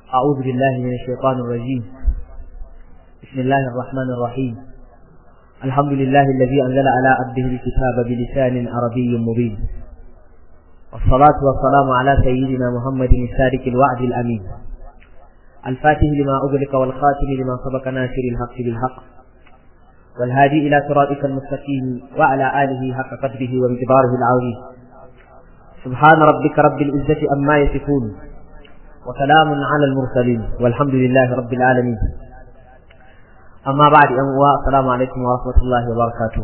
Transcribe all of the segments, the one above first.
أعوذ بالله من الشيطان الرجيم بسم الله الرحمن الرحيم الحمد لله الذي أنزل على عبده الكتاب بلسان عربي مبين والصلاة والسلام على سيدنا محمد الصادق الوعد الأمين الفاتح لما أغلق والخاتم لما سبق ناصر الحق بالحق والهادي إلى صراطك المستقيم وعلى آله حق قدره ومقداره العظيم سبحان ربك رب العزة أما يصفون وسلام على المرسلين والحمد لله رب العالمين أما بعد أنواع السلام عليكم ورحمة الله وبركاته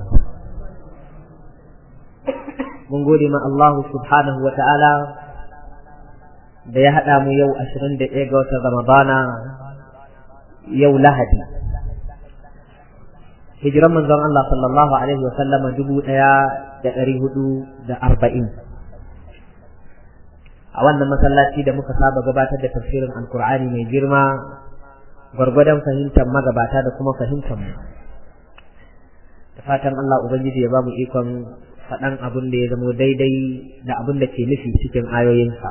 mun gode ma Allah subhanahu wa ta'ala da ya haɗa mu yau ashirin da ɗaya ga watan Ramadana yau Lahadi. Hijiran manzon Allah sallallahu Alaihi wa sallama dubu ɗaya da ɗari hudu da arba'in. A wannan masallaci da muka saba gabatar da tafsirin Alkur'ani mai girma gwargwadon fahimtar magabata da kuma fahimtar mu. Da fatan Allah Ubangiji ya ba mu ikon faɗan abin da ya zamo daidai da abin da ke nufi cikin ayoyinsa.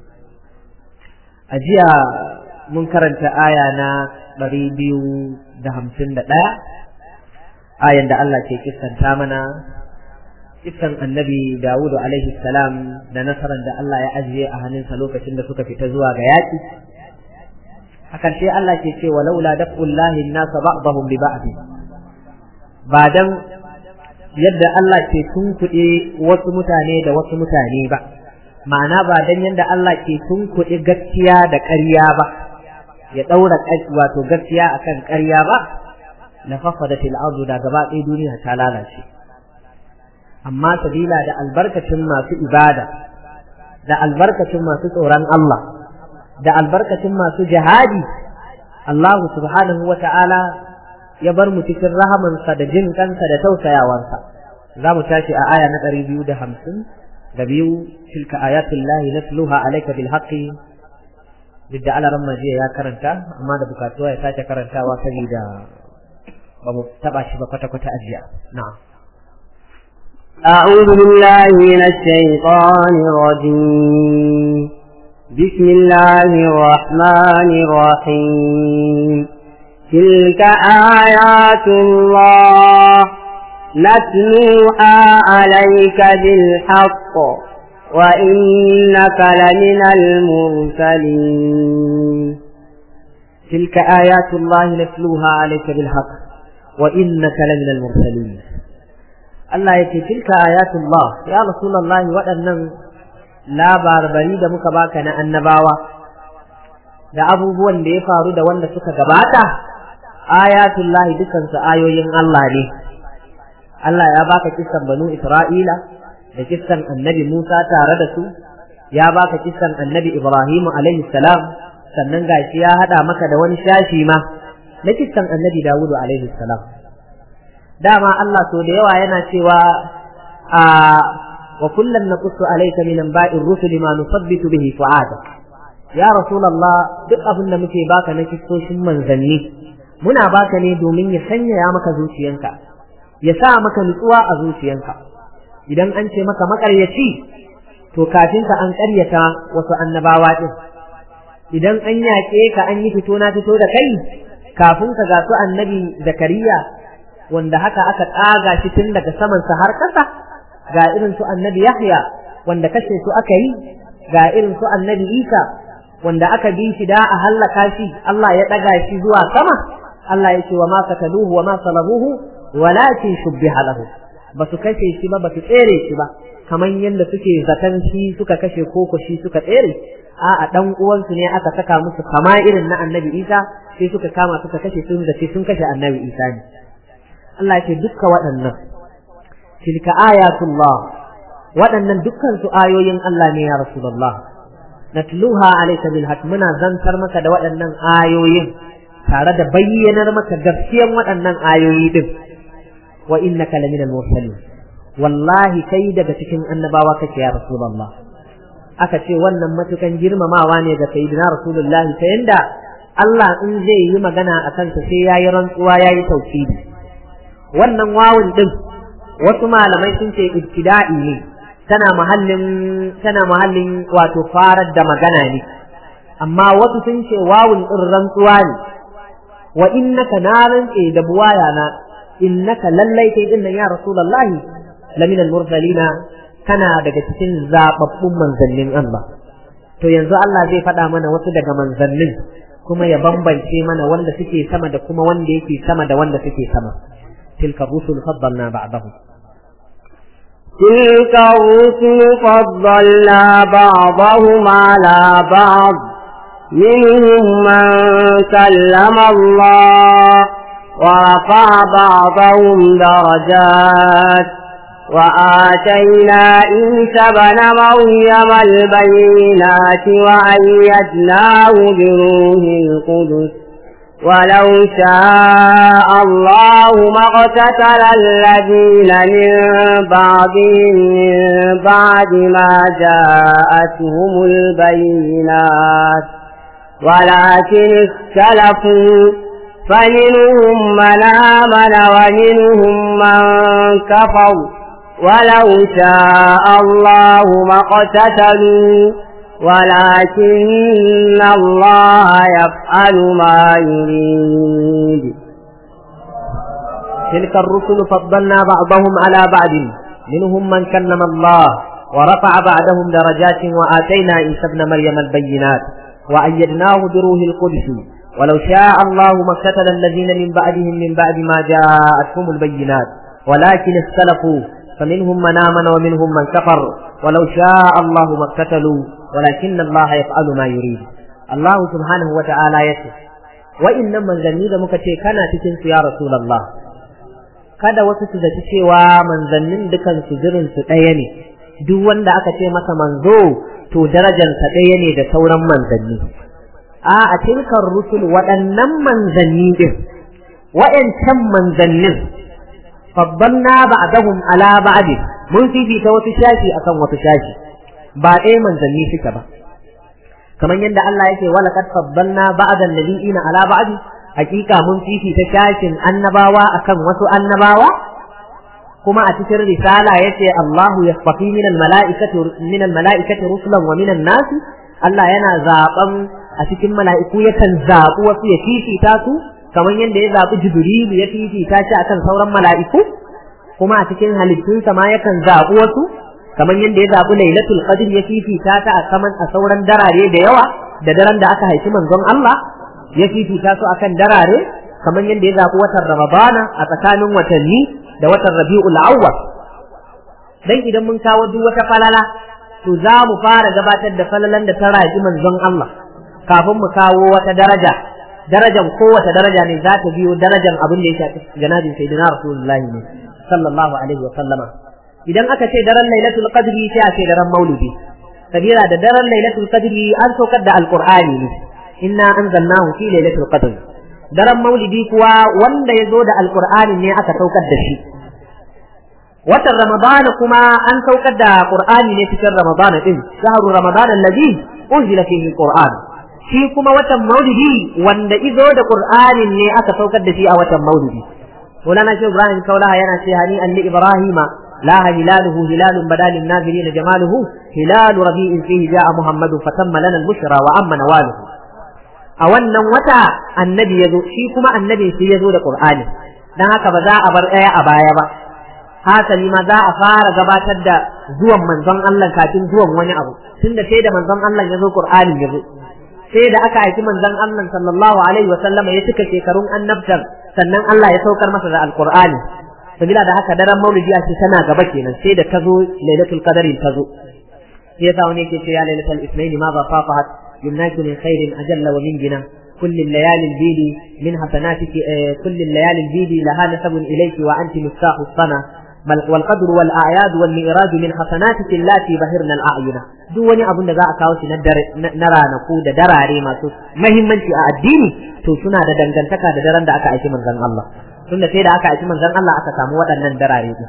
A jiya mun karanta aya na ɗari biyu da hamsin da ɗaya, ayan da Allah ke kistanta mana, kistan annabi Dawudu alaihi salam da nasarar da Allah ya ajiye a hannunsa lokacin da suka fita zuwa ga yaƙi. A ƙarshe Allah ke ce walaula daf'ullahi nasa ba'dahum bi ba'd. Ba dan yadda Allah ke tunkuɗe wasu mutane da wasu mutane ba ma'ana ba dan yadda Allah ke tunkuɗe gaskiya da ƙarya ba ya ɗaura wato gaskiya akan ƙarya ba la fasadatil ardu da gaba ɗaya duniya ta lalace amma sabila da albarkacin masu ibada da albarkacin masu tsoron Allah da albarkacin masu jihadi Allah subhanahu wa ta'ala ya bar mu cikin rahamansa da jin kansa da tausayawarsa za mu tashi a aya na ɗari biyu da hamsin da biyu tilka ayatul lahi natluha alayka bil haqqi duk da alaran majiya ya karanta amma da bukatuwa ya sake karantawa saboda ba mu taba shi ba kwata kwata ajiya na'am أعوذ بالله من الشيطان الرجيم بسم الله الرحمن الرحيم تلك آيات الله نتلوها عليك بالحق وإنك لمن المرسلين تلك آيات الله نتلوها عليك بالحق وإنك لمن المرسلين الله يكي تلك آيات الله يا رسول الله وأنن لا باربري da muka baka na annabawa da abubuwan da ya faru da wanda suka gabata ayatullahi dukansu ayoyin Allah ne Allah ya baka kissan banu Isra'ila da kissan annabi Musa tare da su ya baka kissan annabi Ibrahim alaihi salam sannan gashi ya hada maka da wani shashi ma na kissan annabi Dawud alaihi salam dama Allah so da yawa yana cewa a wa kullum naqussu alayka min anba'ir rusul ma nusabbitu bihi fu'adak ya rasulullah duk abin da muke baka na kissoshin manzanni muna baka ne domin ya sanyaya maka zuciyanka ya sa maka nutsuwa a zuciyanka idan an ce maka makaryaci to kafin ka an karyata wasu annabawa din idan an yaƙe ka an yi fito na fito da kai kafin ka ga su annabi zakariya wanda haka aka tsaga shi tun daga samansa har ƙasa ga irin su annabi yahya wanda kashe su aka yi ga irin su annabi isa wanda aka bi shi da a hallaka shi Allah ya ɗaga shi zuwa sama Allah ya ce wa ma kataluhu wa ma salabuhu walakin shubbiha lahu ba su kashe shi ba ba su tsere shi ba kamar yadda suke zaton shi suka kashe koko shi suka tsere a a dan uwansu ne aka saka musu kama irin na annabi Isa sai suka kama suka kashe sun da sun kashe annabi Isa ne Allah ya ce dukkan waɗannan tilka ayatullah waɗannan dukkan su ayoyin Allah ne ya rasulullah natluha alayka bil haqq muna zantar maka da waɗannan ayoyin tare da bayyanar maka gaskiyan waɗannan ayoyi din wa innaka laminal mursalin wallahi kai daga cikin annabawa kake ya rasulullah aka ce wannan matukan girmamawa ne ga sayyidina rasulullahi ta yanda Allah in zai yi magana a kansa sai yayi rantsuwa yayi tauhidi wannan wawun din wasu malamai sun ce ibtida'i ne tana mahallin tana mahallin wato farar da magana ne amma wasu sun ce wawun din rantsuwa ne wa innaka na rantse da buwaya na innaka lallai kai din nan ya rasulullahi lamin al-mursalina kana daga cikin zababbun manzannin Allah to yanzu Allah zai faɗa mana wasu daga manzannin kuma ya bambance mana wanda suke sama da kuma wanda yake sama da wanda suke sama tilka rusul faddalna ba'dahum تلك الرسل فضلنا بعضهم على بعض منهم من كلم الله ورفع بعضهم درجات وآتينا عيسى بن مريم البينات وأيدناه بروح القدس ولو شاء الله ما اقتتل الذين من بعدهم من بعد ما جاءتهم البينات ولكن اختلفوا فمنهم من آمن ومنهم من كفر ولو شاء الله ما اقتتلوا ولكن الله يفعل ما يريد تلك الرسل فضلنا بعضهم على بعض منهم من كلم الله ورفع بعدهم درجات وآتينا عيسى ابن مريم البينات وأيدناه بروح القدس ولو شاء الله ما اقتتل الذين من بعدهم من بعد ما جاءتهم البينات ولكن اختلفوا فمنهم من آمن ومنهم من كفر ولو شاء الله ما اقتتلوا ولكن الله يفعل ما يريد الله سبحانه وتعالى يسر وإن من زني da muka ce kana cikin su ya Rasulullah kada wasu su zaci cewa manzannin dukan su jirin su ɗaya ne duk wanda aka ce masa manzo to darajarsa ɗaya ne da sauran manzanni a a tilkar rusul waɗannan manzanni din wa'ancan manzannin faddalna ba'dahum ala ba'd mun fifita wasu shashi akan wasu shashi ba ɗaya manzanni suka ba kamar yadda Allah yake wala kad faddalna ba'dan nabiyina ala ba'd hakika mun fifita shashin annabawa akan wasu annabawa kuma a cikin risala yace Allahu yasfafi min al-mala'ikati min al-mala'ikati rusulan wa min an-nas Allah yana zaben a cikin mala'iku yakan zaɓi wasu ya fifita su kamar yadda ya zaɓi Jibrilu ya fifita shi akan sauran mala'iku kuma a cikin halittunsa ma yakan zaɓi wasu kamar yadda ya zaɓi Lailatul Qadr ya fifita ta a saman a sauran darare da yawa da daren da aka haifi manzon Allah ya fifita su akan darare kamar yadda ya zaɓi watan Ramadana a tsakanin watanni da watan Rabi'ul Awwal dan idan mun kawo duk wata falala to za mu fara gabatar da falalan da ta raji manzon Allah kafin mu kawo wata daraja darajan kowace daraja ne za ta biyo darajan abin da ya shafi janabin sayyidina rasulullahi ne sallallahu alaihi wa sallama idan aka ce daren lailatul qadri sai a ce daren maulidi sabira da daren lailatul qadri an saukar da alqur'ani ne inna anzalnahu fi lailatul qadr daren maulidi kuwa wanda ya zo da alqur'ani ne aka saukar da shi watan ramadana kuma an saukar da qur'ani ne cikin ramadana din shahru ramadana alladhi unzila fihi alqur'an shi kuma watan maulidi wanda izo da qur'anin ne aka saukar da shi a watan maulidi Maulana Shehu Ibrahim Kaulaha yana ce hani an li Ibrahima la hilaluhu hilalun badalin nazirin jamaluhu hilalu rabi'in fihi ja'a Muhammadu fatamma lana al-bushra wa amma nawaluhu a wannan wata annabi yazo shi kuma annabi shi yazo da qur'ani dan haka ba za a bar daya a baya ba hasali ma za a fara gabatar da zuwan manzon Allah kafin zuwan wani abu tunda sai da manzon Allah yazo qur'ani yazo sai da aka aiki manzon Allah sallallahu alaihi wa sallama ya cika shekarun annabtar sannan Allah ya saukar masa da alqur'ani sabila da haka daren maulidi a ce tana gaba kenan sai da ta zo lailatul qadari ta zo sai yasa wani yake ce ya lailatul isnain ma ba fafahat yumnaki min khairin ajalla wa min gina كل الليالي البيد من حسناتك كل الليالي البيد لها نسب إليك وأنت مفتاح الصنع والقدر والأعياد والمئراج من حسناتك اللاتي بهرنا الأعين duk wani abun da za a kawo shi na ranaku da darare masu mahimmanci a addini to suna da dangantaka da daren da aka aiki manzon Allah tunda sai da aka aiki manzon Allah aka samu waɗannan darare din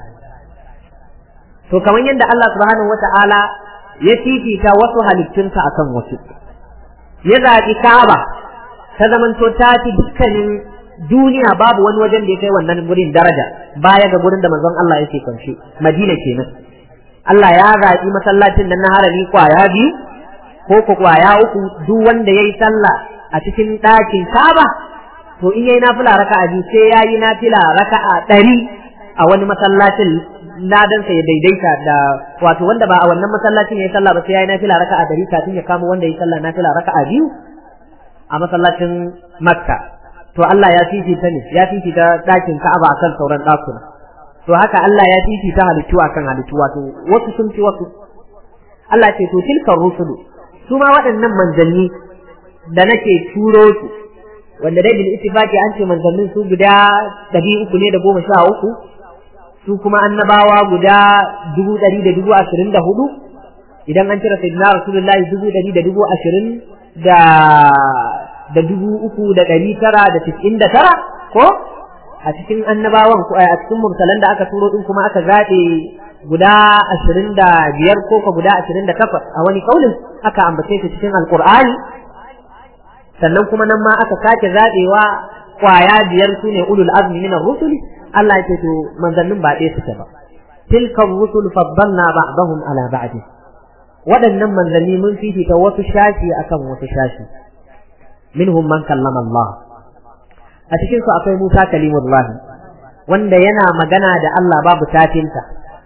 to kamar yadda Allah subhanahu wata'ala ya fifita wasu halittunsa akan wasu ya zaɓi Ka'aba ta zamanto ta fi dukkanin duniya babu wani wajen da ya kai wannan gurin daraja baya ga gurin da manzon Allah yake kwance Madina kenan Allah ya zaɓi masallacin nan na harami kwaya biyu ko ko kwaya uku duk wanda yayi sallah a cikin ɗakin Kaaba to in yayi nafila raka'a biyu sai yayi nafila raka'a ɗari a wani masallacin ladansa ya daidaita da wato wanda ba a wannan masallacin yayi sallah ba sai yayi nafila raka'a ɗari kafin ya kama wanda yayi sallah nafila raka'a biyu a masallacin Makka to Allah ya fifita ne ya fifita ɗakin Ka'aba akan sauran ɗakuna to haka Allah ya fifita halittu akan halittu wato wasu sun fi wasu Allah ce to tilkar rusulu su ma waɗannan manzanni da nake turo su wanda dai bil ittifaqi an ce manzannin su guda ɗari uku ne da goma sha uku su kuma annabawa guda dubu ɗari da dubu ashirin da hudu idan an cire sayyidina rasulullahi dubu ɗari da dubu ashirin da da dubu uku da ɗari tara da tis'in da tara ko a cikin annabawan ko a cikin mursalan da aka turo din kuma aka zaɓe guda ashirin da biyar ko ka guda ashirin da takwas a wani kaulin aka ambace su cikin alkur'ani sannan kuma nan ma aka sake zaɓewa kwaya biyar su ne ulul azmi minar rusuli Allah ya ce to manzannin ba ɗaya suke ba tilka rusul faddalna ba'dahum ala ba'd waɗannan manzanni mun fifita wasu shashi akan wasu shashi minhum man kallama Allah a cikin su akwai Musa kalimullahi wanda yana magana da Allah babu tafinta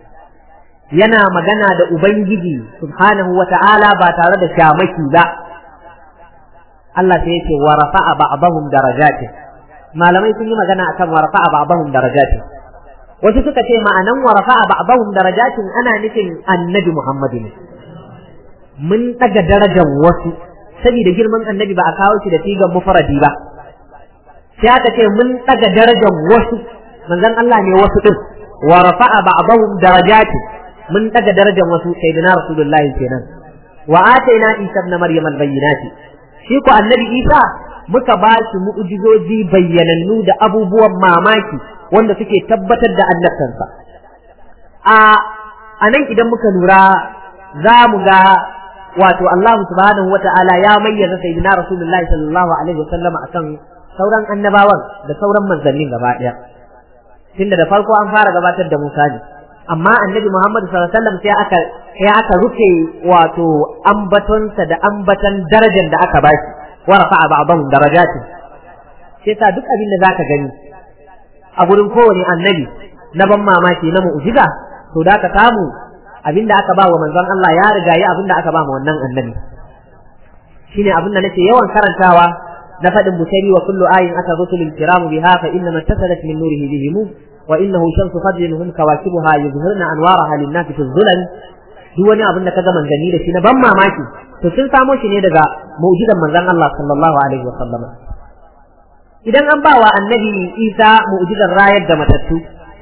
yana magana da Ubangiji subhanahu wa ta'ala ba tare da shamaki ba Allah sai yake wa rafa'a ba'dahum darajatin malamai sun yi magana akan wa rafa'a ba'dahum darajatin wasu suka ce ma'anan wa rafa'a ba'dahum darajatin ana nufin annabi Muhammadu ne mun daga darajar wasu saboda girman annabi ba a kawo shi da sigan mufradi ba sai aka ce mun daga darajar wasu manzon Allah ne wasu din wa rafa'a ba'dahum darajati mun daga darajar wasu sayyidina rasulullahi kenan wa ataina isa ibn maryam albayyinati shi ko annabi isa muka ba shi mu'jizoji bayyanannu da abubuwan mamaki wanda suke tabbatar da annabtansa a anan idan muka lura za mu ga wato Allah subhanahu wata'ala ya mayyaza sayyidina rasulullahi sallallahu alaihi wasallam akan sauran annabawan da sauran manzannin gaba daya tunda da farko an fara gabatar da Musa ne amma annabi Muhammad sallallahu alaihi wasallam sai aka sai aka rufe wato ambatonsa da ambatan darajar da aka bashi wa rafa'a ba'dahum darajatin sai sa duk abin da zaka gani a gurin kowane annabi na ban mamaki na mu'jiza to da ka samu abin da aka ba wa manzon Allah ya riga ya abin da aka ba ma wannan annabi shine abin da nake yawan karantawa na faɗin busari wa kullu ayin aka rusulul kiramu biha fa inna mattasalat min nurihi bihim wa innahu shamsu fadlin hum kawakibuha yuzhirna anwaraha lin-nas fi dhulal duk wani abin da kaga manzanni da shi na ban mamaki to sun samo shi ne daga mu'jizan manzon Allah sallallahu alaihi wa sallama idan an ba wa annabi Isa mu'jizar rayar da matattu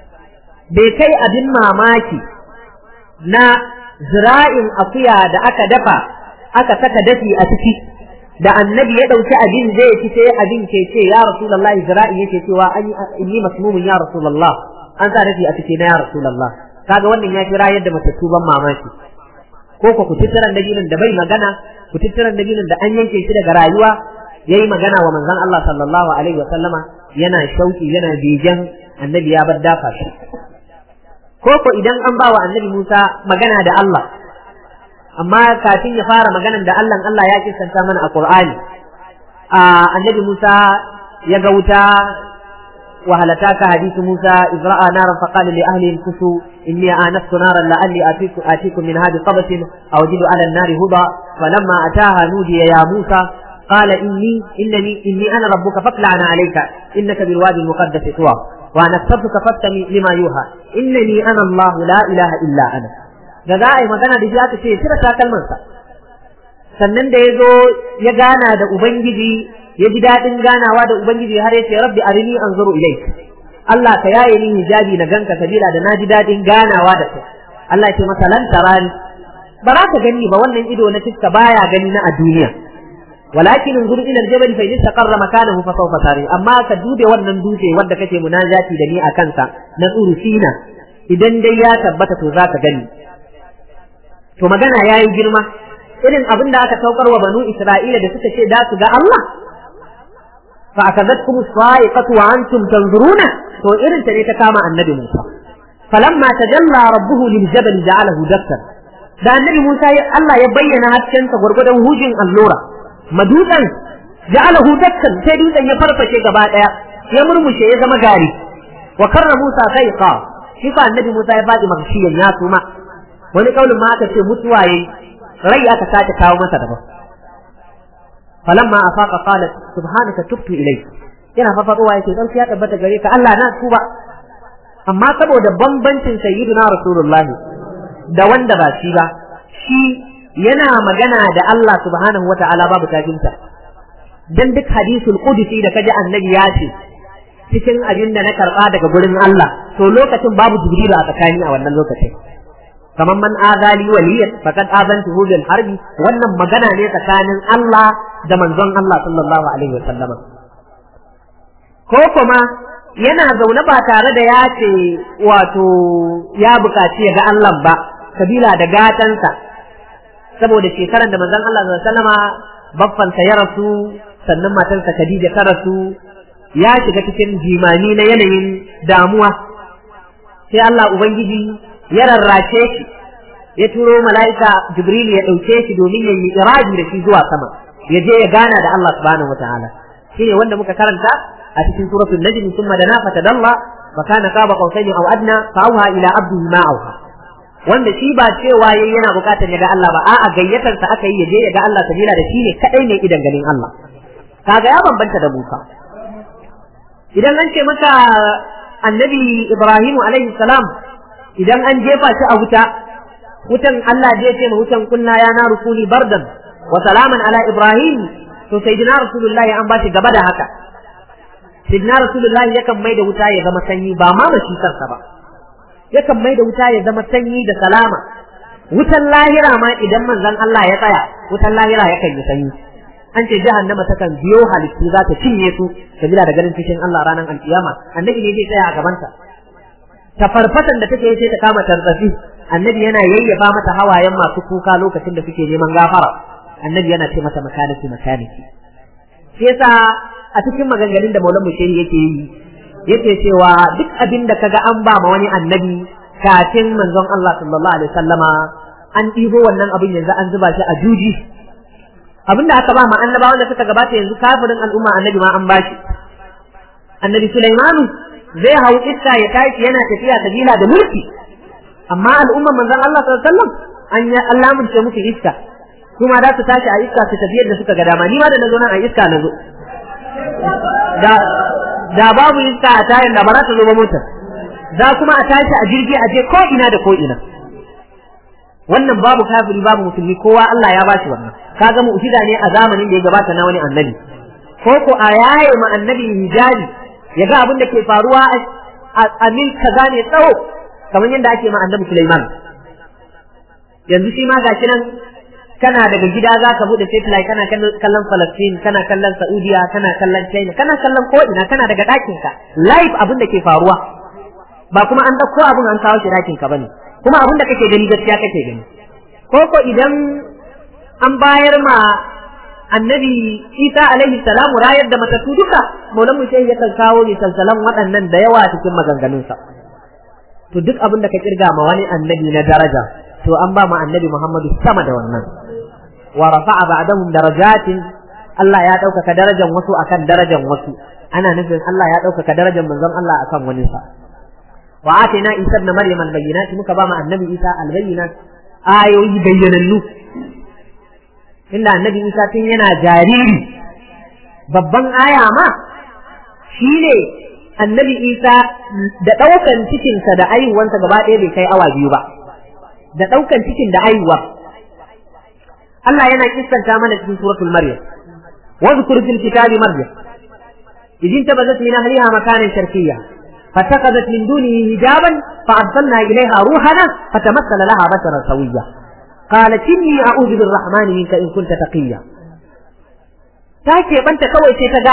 bai kai abin mamaki na zira'in akuya da aka dafa aka saka dafi a ciki da annabi ya ɗauki abin zai ci sai abin ke ce ya rasulullah zira'i yake cewa an inni masmumun ya rasulullah an sa dafi a ciki na ya rasulullah kaga wannan ya kira yadda matattu ban mamaki ko ko kututturan dabinin da bai magana kututturan dabinin da an yanke shi daga rayuwa yayi magana wa manzon Allah sallallahu alaihi wa sallama yana shauki yana begen annabi ya bar dafa shi ko ko idan an ba wa annabi Musa magana da Allah amma kafin ya fara maganan da Allah Allah ya kisanta mana a Qur'ani a annabi Musa ya ga wuta وهلتاك حديث موسى إذ رأى نارا فقال لأهلهم كسوا إني آنست نارا لعلي آتيكم, آتيكم منها بقبس أو أجد على النار هدى فلما أتاها نودي يا موسى قال إني إنني إني أنا ربك فاطلعنا عليك إنك بالوادي المقدس طوى وأنا اخترتك فاستمع لما يوحى إنني أنا الله لا إله إلا أنا da za a yi magana da shi aka ce cire takalmansa sannan da ya zo ya gana da ubangiji ya ji daɗin ganawa da ubangiji har ya ce rabbi arini anzuru ilaik Allah ka yaye ni hijabi na ganka kabila da na ji daɗin ganawa da kai Allah ya ce masa lan tarani ba za ka gani ba wannan ido na fiska baya gani na a duniya walakin unzur ila aljabal fa in istaqarra makanahu fa sawfa tari amma ka dude wannan dutse wanda kake munajati da ni a kansa na tsuru sina idan dai ya tabbata to za ka gani to magana yayi girma irin abin da aka saukar wa banu Isra'ila da suka ce da su ga Allah fa akadatkum sa'iqatu wa antum tanzuruna to irin ta ne ta kama annabi Musa falamma tajalla rabbuhu lil jabal ja'alahu dakkan da annabi Musa Allah ya bayyana haskensa gwargwadon hujin allura madutsan ja'alahu dakkan sai dutsen ya farfashe gaba daya ya murmushe ya zama gari wa karra Musa saiqa shi fa annabi Musa ya fadi magshiyan ya suma wani kaulin ma aka ce mutuwa yayi rai aka sake kawo masa daban falamma afaqa qalat subhanaka tubtu ilayk yana fafadowa yake dan ya tabbata gare ka Allah na tuba amma saboda bambancin sayyidina rasulullahi da wanda ba shi ba shi yana magana da Allah subhanahu wata'ala babu tafinta dan duk hadisul qudsi da kaji annabi ya ce cikin abin da na karba daga gurin Allah to lokacin babu jibril a tsakani a wannan lokacin kamar man azali waliyan faqad azantuhu bil harbi wannan magana ne tsakanin Allah da manzon Allah sallallahu alaihi wasallama ko kuma yana zaune ba tare da ya ce wato ya bukaci ya ga Allah ba kabila da gatansa saboda shekaran da manzon Allah sallallahu alaihi wasallama baffansa ya rasu sannan matarsa Khadija ta rasu ya shiga cikin jimani na yanayin damuwa sai Allah ubangiji ya rarrace shi ya turo mala'ika Jibril ya ɗauke shi domin ya yi iraji da shi zuwa sama ya je ya gana da Allah subhanahu wataala shine wanda muka karanta a cikin suratul najm thumma dana fatadalla fa kana qaba qausaini aw adna fa auha ila abdihi ma auha wanda shi ba cewa yayi yana bukatar ya ga Allah ba a'a gayyatar sa aka yi ya je ya ga Allah sabila da shi ne kadai ne idan ganin Allah kaga ya bambanta da Musa idan an ce maka annabi Ibrahim alaihi salam idan an jefa shi a wuta wutan Allah zai ce ma wutan kunna ya na rusuli bardan wa salaman ala Ibrahim to sayyidina rasulullahi an bashi gaba da haka sayyidina rasulullahi yakan mai da wuta ya zama sanyi ba ma mashi kansa ba yakan mai da wuta ya zama sanyi da salama wutan lahira ma idan manzon Allah ya tsaya wutan lahira yakan yi sanyi an ce jahannama takan biyo halittu za ta cinye su sabila da ganin cikin Allah ranar alkiyama annabi ne zai tsaya a gabanta ta farfatan da take sai ta kama tarzafi annabi yana yayyafa mata hawayen masu kuka lokacin da suke neman gafara annabi yana ce mata makaniki makaniki shi yasa a cikin maganganun da Maulana Mushehi yake yi yake cewa duk abin da kaga an ba ma wani annabi kafin manzon Allah sallallahu alaihi wasallama an ɗibo wannan abin yanzu an zuba shi a juji abin da aka ba ma annabawan da suka gabata yanzu kafirin al'umma annabi ma an bashi annabi Sulaimanu zai hau iska ya tashi yana tafiya sabila da mulki amma al'umman manzon Allah sallallahu alaihi wasallam an ya Allah mun ce musu iska kuma da su tashi a iska su tafi yadda suka ga dama ni ma da nazo nan a iska nazo da da babu iska a tayin da ba za ta zo ba motar za kuma a tashi a jirgi a je ko ina da ko ina wannan babu kafiri babu musulmi kowa Allah ya bashi wannan kaga mu'jiza ne a zamanin da ya gabata na wani annabi ko ko a yaye ma annabi hijabi ya ga abin da ke faruwa a mil kaza ne tsawo kamar yadda ake ma annabi Sulaiman yanzu shi ma gashi nan kana daga gida za ka bude satellite kana kallon Palestine kana kallon Saudiya kana kallon China kana kallon ko ina kana daga ɗakin ka live abin da ke faruwa ba kuma an dauko abin an kawo shi ɗakin ka bane kuma abin da kake gani gaskiya kake gani ko ko idan an bayar ma annabi Isa alaihi salamu rayar da matattu duka maulan mu sai yakan kawo ne salsalan waɗannan da yawa cikin maganganunsa to duk abin da ka kirga ma wani annabi na daraja to an ba ma annabi Muhammadu sama da wannan wa rafa'a ba'dahum darajatin Allah ya ɗaukaka darajar wasu akan darajar wasu ana nufin Allah ya ɗaukaka darajar manzon Allah akan wani sa wa atina isa ibn maryam al-bayyinat muka ba ma annabi isa al-bayyinat ayoyi bayyanannu inda annabi isa tun yana jariri babban aya ma shine annabi isa da ɗaukan cikinsa da aihuwansa gaba ɗaya bai kai awa biyu ba da ɗaukan cikin da aihuwa Allah yana kissanta mana cikin suratul maryam wa zkur fil kitabi maryam idin tabazat min ahliha makanan sharqiyya فاتخذت من دونه حجابا فأرسلنا إليها روحنا فتمثل لها بشرا سويا قالت إني أعوذ بالرحمن منك إن كنت تقيا تاكي بنت كوي تيتغا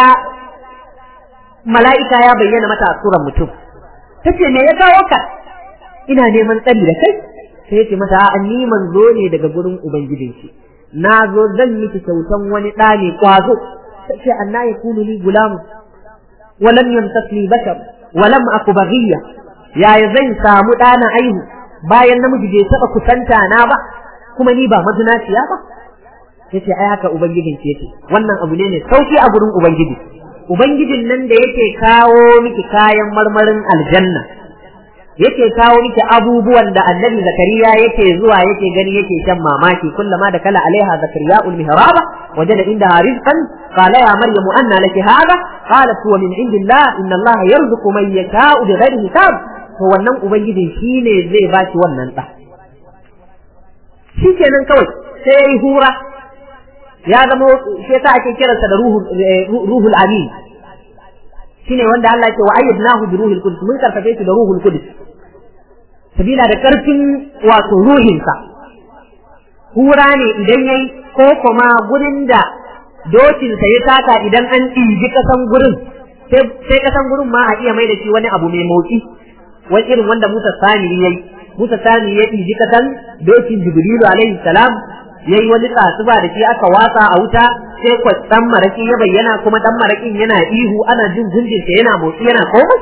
ملائكة يا بينا متى سورة متوب tace me ya kawo ka ina neman tsari da kai sai yace mata a ni manzo ne daga gurin ubangijinki na zo zan miki kyautan wani ɗa ne kwazo tace anna yakunu li gulamu walam yamtasni bashar walam aku baghiya yaya zan samu ɗana aihu bayan namiji bai taɓa kusanta na ba kuma ni ba mazinaciya ba yace ai haka ubangijin ke yake wannan abu ne ne sauki a gurin ubangiji ubangijin nan da yake kawo miki kayan marmarin aljanna yake kawo miki abubuwan da annabi zakariya yake zuwa yake gani yake shan mamaki kullama da kala alaiha zakariya ul mihraba wajada indaha rizqan qala ya maryamu anna laki hadha qalat huwa min indillah inna allaha yarzuqu man yasha'u bighairi hisab to wannan ubangijin shine zai bashi wannan da shikenan kawai sai yayi hura ya zama shi yasa ake kiransa da ruhul ruhul amin shine wanda Allah ya ce wa ayyadnahu bi ruhil qudus mun karfafe shi da ruhul qudus sabila da karfin wato ruhinsa hura ne idan yayi ko kuma gurin da dokinsa ya taka idan an ɗibi kasan gurin sai kasan gurin ma a iya mai da shi wani abu mai motsi wani irin wanda Musa Sani yayi Musa Sani ya ɗibi kasan dokin Jibrilu alaihi salam yayi wani tsatsuba da shi aka watsa a wuta sai kwatsan maraki ya bayyana kuma dan marakin yana ihu ana jin gunjinsa yana motsi yana komai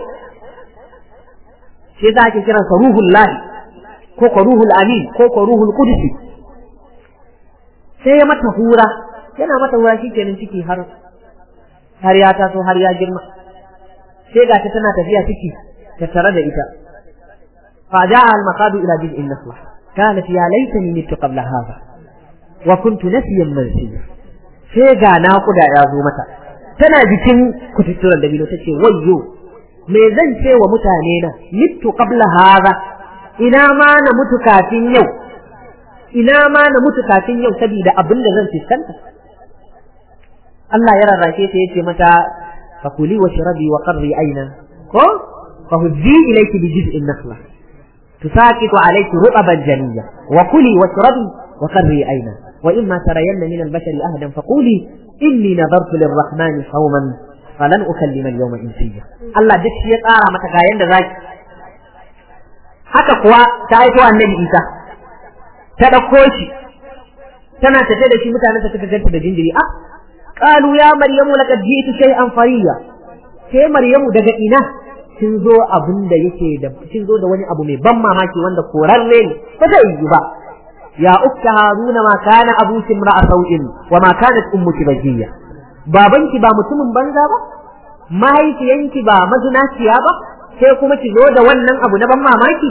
shi yasa ake kiran sa ruhul lahi ko ko ruhul amin ko ko ruhul qudsi sai ya mata hura yana mata hura shikenan ciki har har ya taso har ya girma sai ga ta tana tafiya ciki ta tare da ita fa ja'a al maqadu ila bil nasla kanat ya laitani mitu qabla hadha wa kuntu nasiyan mansiya sai ga naƙuda ya zo mata tana jikin kututturan dabino tace wayyo me zan ce wa mutane na mittu qabla hadha ina ma na mutu kafin yau ina ma na mutu kafin yau saboda abin da zan fuskanta Allah ya rarrake ta yace mata fakuli wa shrabi wa qarri aina ko fa huddi ilayki bi jiz'in nakhla tusaqitu alayki rutaban janiyya wa kuli wa shrabi wa qarri aina wa imma tarayanna min al-bashari ahadan faquli inni nadartu lir-rahmani sawman falan ukallima al-yawma insiya Allah duk shi ya tsara mata ga yanda zaki haka kuwa ta aiko annabi Isa ta dauko shi tana tafe da shi mutanen ta suka ganta da jinjiri ah qalu ya maryamu laqad ji'tu shay'an fariya ke maryamu daga ina kin zo abin da yake da kin zo da wani abu mai ban mamaki wanda korarre ne ba zai yi ba ya ukta haruna ma kana abuki imra'a sau'in wa ma kanat ummuki bajiya babanki ba mutumin banza ba mahaifiyanki ba mazunaciya ba sai kuma ki zo da wannan abu na ban mamaki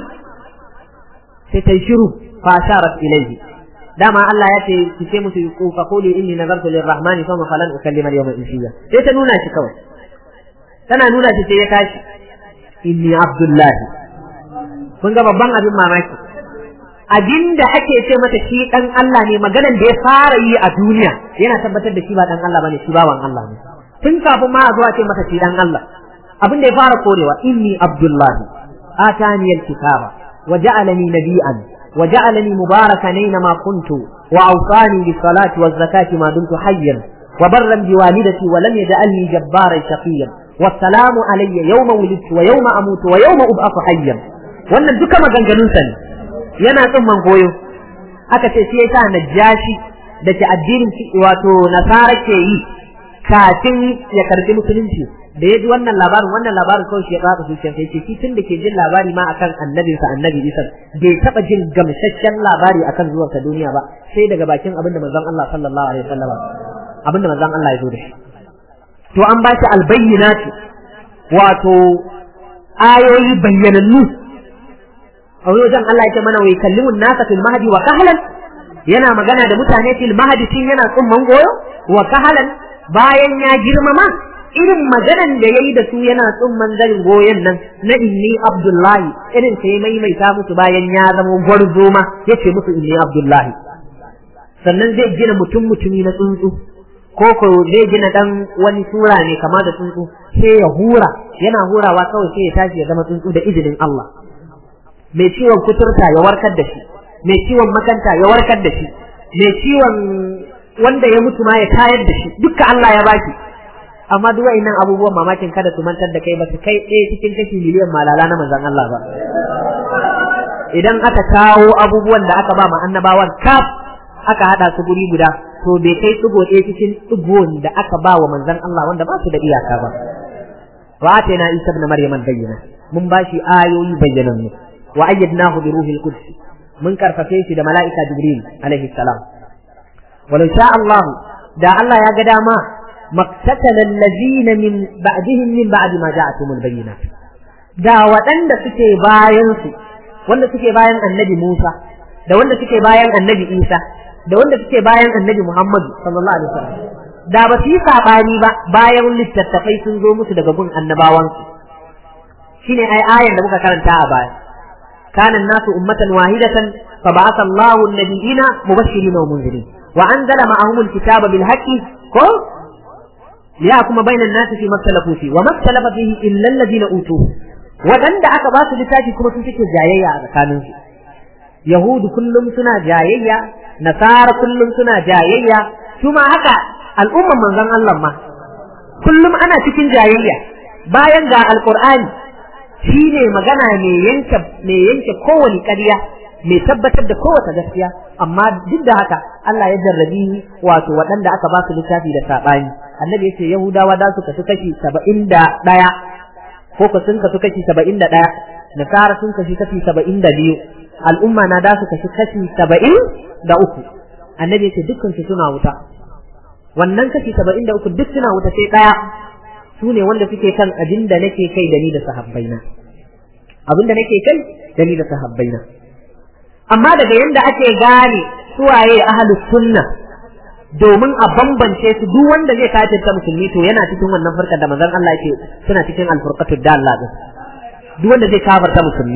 sai ta shiru fa sharat ilayhi dama Allah ya ce ki ce musu ku fa quli inni nazartu lirrahmani fa falan ukallima al-yawma insiya sai ta nuna shi kawai tana nuna shi sai ya tashi inni abdullahi kun ga babban abin mamaki abinda ake ce mata shi dan Allah ne maganan da ya fara yi a duniya yana tabbatar da shi ba dan Allah bane shi bawan Allah ne tun kafin ma a zuwa ce mata shi dan Allah abin da ya fara korewa inni abdullahi atani alkitaba wa ja'alani nabiyyan wa ja'alani mubarakan aina ma kuntu wa awsani bis salati waz zakati ma dumtu hayyan wa barran bi walidati wa lam yaj'alni jabbaran shaqiyyan والسلام علي يوم ولدت ويوم أموت ويوم أبعث حيا wannan duka maganganun sa ne yana tsumman goyo aka ce shi yasa najashi da ke addinin wato nasara ke yi kafin ya karbi musulunci da ya ji wannan labarin wannan labarin kawai shi ya tsaka zuciya sai ce shi tun da ke jin labari ma akan annabin sa annabi Isa bai taba jin gamsasshen labari akan zuwan sa duniya ba sai daga bakin abinda manzon Allah sallallahu alaihi wasallam abinda manzon Allah ya zo da shi to an ba shi albayyinatu wato ayoyi bayyanannu a wajen Allah yake mana wai kallimun nasa fil mahdi wa kahlan yana magana da mutane fil mahdi tun yana tsumman goyo wa kahlan bayan ya girmama irin maganan da yayi da su yana tsumman zarin goyon nan na inni abdullahi irin sai maimaita musu bayan ya zama gwarzo ma yace musu inni abdullahi sannan zai gina mutum mutumi na tsuntsu ko ko zai gina dan wani sura ne kama da tsuntsu sai ya hura yana hurawa kawai sai ya tashi ya zama tsuntsu da izinin Allah mai ciwon kuturta ya warkar da shi mai ciwon makanta ya warkar da shi mai ciwon wanda ya mutu ma ya tayar da shi dukka Allah ya baki amma duk wa'annan abubuwan mamakin kada su mantar da kai ba su kai ɗaya cikin kashi miliyan malala na manzon Allah ba idan aka kawo abubuwan da aka ba ma annabawan kaf aka hada su guri guda to bai kai tsigo ɗaya cikin tsigon da aka ba wa manzon Allah wanda ba su da iyaka ba wa atayna isa ibn maryam bayyana mun ba shi ayoyi bayyanannu wa ayyadnahu bi ruhil quds mun karfafe shi da mala'ika jibril alaihi salam walau sha Allah da Allah ya ga dama مقتتل الذين من بعدهم من بعد ما جاءتهم البينات da waɗanda suke bayan su wanda suke bayan annabi Musa da wanda suke bayan annabi Isa da wanda suke bayan annabi Muhammad sallallahu alaihi wasallam da ba su yi sabani ba bayan littattafai sun zo musu daga gun annabawan su shine ai ayan da muka karanta a baya kana nasu ummatan wahidatan fa ba'atha Allahu an-nabiyina mubashirin wa munzirin wa anzala ma'ahum al-kitaba bil haqqi ko ليحكم بين الناس فيما اختلفوا فيه وما اختلف فيه الا الذين اوتوه wadanda aka ba su littafi kuma sun suke jayayya a tsakanin su yahudu kullum suna jayayya nasara kullum suna jayayya su ma haka al'umman manzon Allah ma kullum ana cikin jayayya bayan ga alqur'ani shine magana ne yanke ne yanke kowani ƙarya mai tabbatar da kowace gaskiya amma duk da haka Allah ya jarrabi wato waɗanda aka ba su littafi da saɓani annabi yace yahudawa da su kasu kashi saba'in da ɗaya ko ku sun kasu kashi saba'in da ɗaya nasara sun kashi kashi saba'in da biyu al'umma na da su kashi kashi saba'in da uku annabi yace dukkan su suna wuta wannan kashi saba'in da uku duk suna wuta sai ɗaya su ne wanda suke kan abin da nake kai da ni da sahabbaina abin da nake kai da ni da sahabbaina amma daga yanda ake gane suwaye ahlus sunna domin a bambance su duk wanda zai kafirta musulmi to yana cikin wannan farkar da manzon Allah yake suna cikin alfurqatud dalla din duk wanda zai kafirta musulmi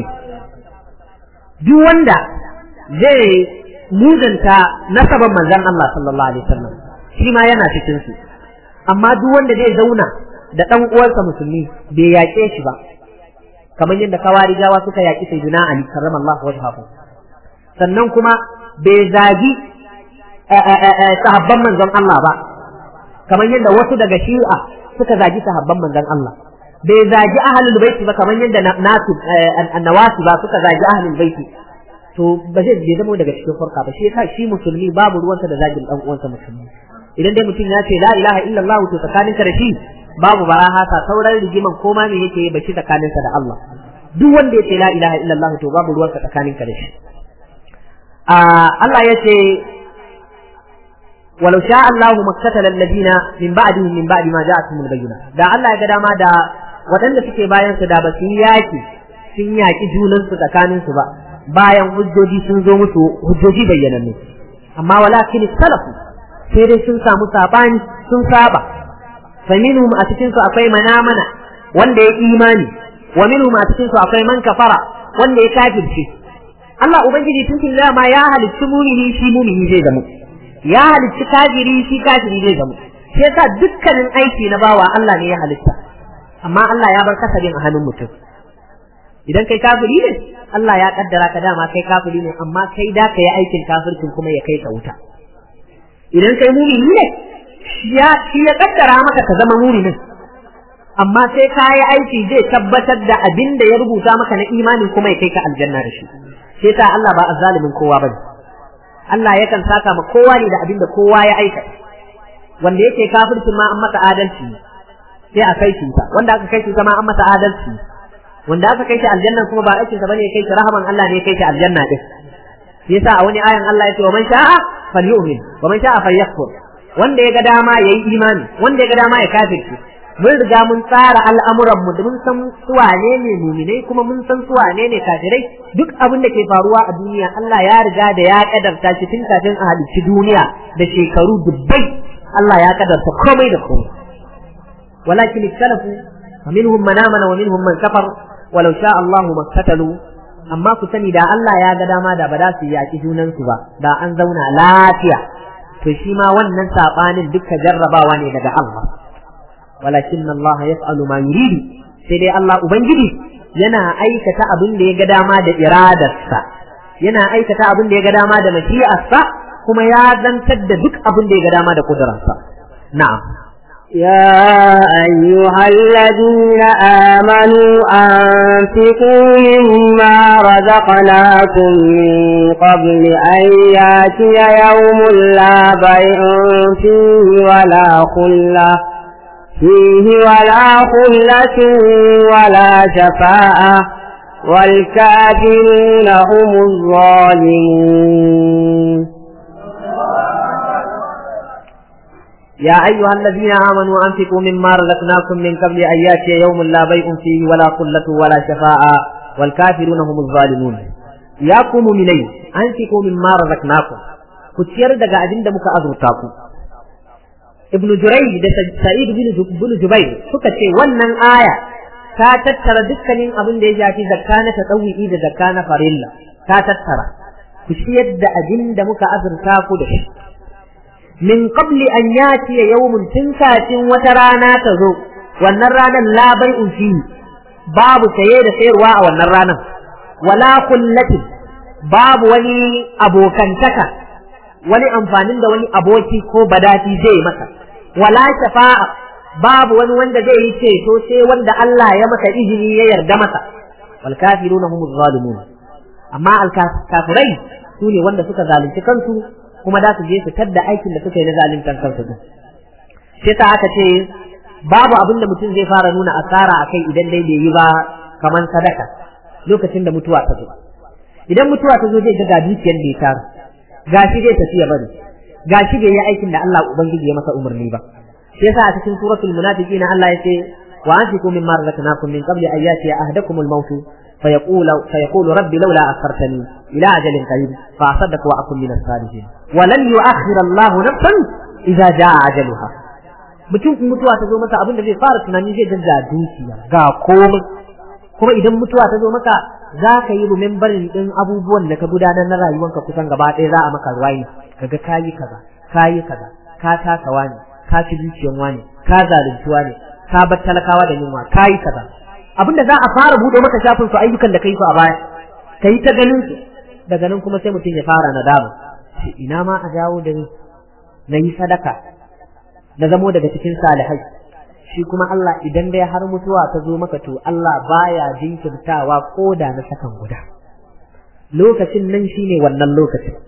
duk wanda zai muzanta nasaban manzon Allah sallallahu alaihi wasallam shi ma yana cikin su amma duk wanda zai zauna da dan uwansa musulmi bai yaƙe shi ba kamar yadda kawarijawa suka yaƙi sayyidina Ali karramallahu wajhahu sannan kuma bai zagi sahabban manzon Allah ba kamar yadda wasu daga shi'a suka zagi sahabban manzon Allah bai zagi ahlul baiti ba kamar yadda nasu annawasi ba suka zagi ahlul baiti to ba zai bai zama daga cikin farka ba shi yasa shi musulmi babu ruwansa da zagin dan uwansa musulmi idan dai mutum ya ce la ilaha illallah to tsakaninka da shi babu barahasa sauran rigiman koma me yake yi ba shi tsakaninsa da Allah duk wanda ya ce la ilaha illallah to babu ruwansa tsakaninka da shi Allah ya ce ولو شاء الله ما اقتتل الذين من بعدهم من بعد ما جاءتهم البينات da Allah ya ga dama da waɗanda suke bayan su da ba su yaki sun yaki junan su tsakanin su ba bayan hujjoji sun zo musu hujjoji bayyananne amma walakin salafu sai dai sun samu sabani sun saba faminhum a cikin su akwai manamana wanda ya imani wa minhum a cikin su akwai man kafara wanda ya kafirce Allah ubangiji tun tun ma ya halicci mumini shi mumini zai zama ya halicci kafiri shi kafiri zai zama shi yasa dukkanin aiki na bawa Allah ne ya halitta amma Allah ya bar kasabin a hannun mutum idan kai kafiri ne Allah ya kaddara ka dama kai kafiri ne amma kai da ka yi aikin kafircin kuma ya kai ka wuta idan kai mumini ne shi ya kaddara maka ka zama muminin amma sai ka yi aiki zai tabbatar da abin da ya rubuta maka na imani kuma ya kai ka aljanna da shi sai ta Allah ba azzalimin kowa bane Allah yakan saka ma kowa ne da abin da kowa ya aika wanda yake kafircin ma an masa adalci sai a kai shi wanda aka kai shi ma an masa adalci wanda aka kai shi aljanna kuma ba aikin sa bane ya kai shi rahaman Allah ne ya kai shi aljanna din yasa a wani ayan Allah ya ce wa man sha'a falyu'min wa man sha'a falyakfur wanda ya ga dama yayi imani wanda ya ga dama ya kafirci mun riga mun tsara al'amuran mu mun san su wane ne muminai kuma mun san su wane ne kafirai duk abin da ke faruwa a duniya Allah ya riga da ya kadarta shi tun kafin a halicci duniya da shekaru dubbai Allah ya kadarta komai da komai walakin ikhtalafu minhum man amana wa minhum man kafar walau sha Allahu maktatalu amma ku sani da Allah ya ga dama da ba za su yaki junan su ba da an zauna lafiya to shi ma wannan sabanin duka jarrabawa ne daga Allah walakin Allah yaf'alu ma yuridu sai dai Allah ubangiji yana aikata abin da ya ga dama da iradarsa yana aikata abin da ya ga dama da mashi'arsa kuma ya zantar da duk abin da ya ga dama da kudurarsa na'am يا أيها الذين آمنوا أنفقوا مما رزقناكم من قبل أن ياتي يوم لا بيع فيه ولا خلة فيه ولا خلة ولا شفاعة والكافرون هم الظالمون يا أيها الذين آمنوا أنفقوا مما رزقناكم من قبل أن يأتي يوم لا بيع فيه ولا قلة ولا شفاعة والكافرون هم الظالمون يا قوم مني أنفقوا مما رزقناكم كتير دقا أجند مك أزرتاكم ابن جريج da Sa'id bin Jubair suka ce wannan aya ta tattara dukkanin abin da ya shafi zakka na tatawwi da zakka na farilla ta tattara ku ciyar da abin da muka azurta ku da shi min qabli an yati yawmun tun kafin wata rana ta zo wannan ranar la bai'un fi babu saye da sayarwa a wannan ranar wala kullatin babu wani abokantaka wani amfanin da wani aboki ko badati zai masa wala shafa'a babu wani wanda zai yi ceto sai wanda Allah ya masa izini ya yarda masa wal kafiruna humuz zalimun amma al kafirai su ne wanda suka zalunci kansu kuma da su je su tadda aikin da suka yi na zaluntar kansu din sai ta aka ce babu abin da mutum zai fara nuna asara akai idan dai bai yi ba kaman sadaka lokacin da mutuwa ta zo idan mutuwa ta zo zai ga ga dukiyar da ya tara gashi zai tafi ya bari gashi bai yi aikin da Allah ubangiji ya masa umarni ba shi yasa a cikin suratul munafiqin Allah ya ce wa anfiqu mimma razaqnakum min qabli an yati ahadakum al-maut فيقول فيقول ربي لولا أخرتني إلى أجل قريب فأصدق وأكن من الصالحين ولن يؤخر الله نفسا إذا جاء أجلها mutum in mutuwa ta zo masa abin da zai fara tunani zai ga dukiya ga komai kuma idan mutuwa ta zo maka za ka yi remembering din abubuwan da ka gudanar na rayuwanka kusan gaba ɗaya za a maka ruwayi kaga kayi kaza kayi kaza ka taka wani ka ci dukiyan wani ka zalunci wani ka bar talakawa da yunwa kayi kaza abinda za a fara buɗe maka shafin su ayyukan da kai su a baya ka yi ta ganin su daga nan kuma sai mutum ya fara nadama ina ma a dawo da ni na yi sadaka na zamo daga cikin salihai shi kuma Allah idan dai har mutuwa ta zo maka to Allah baya jinkirtawa ko da na sakan guda lokacin nan shine wannan lokacin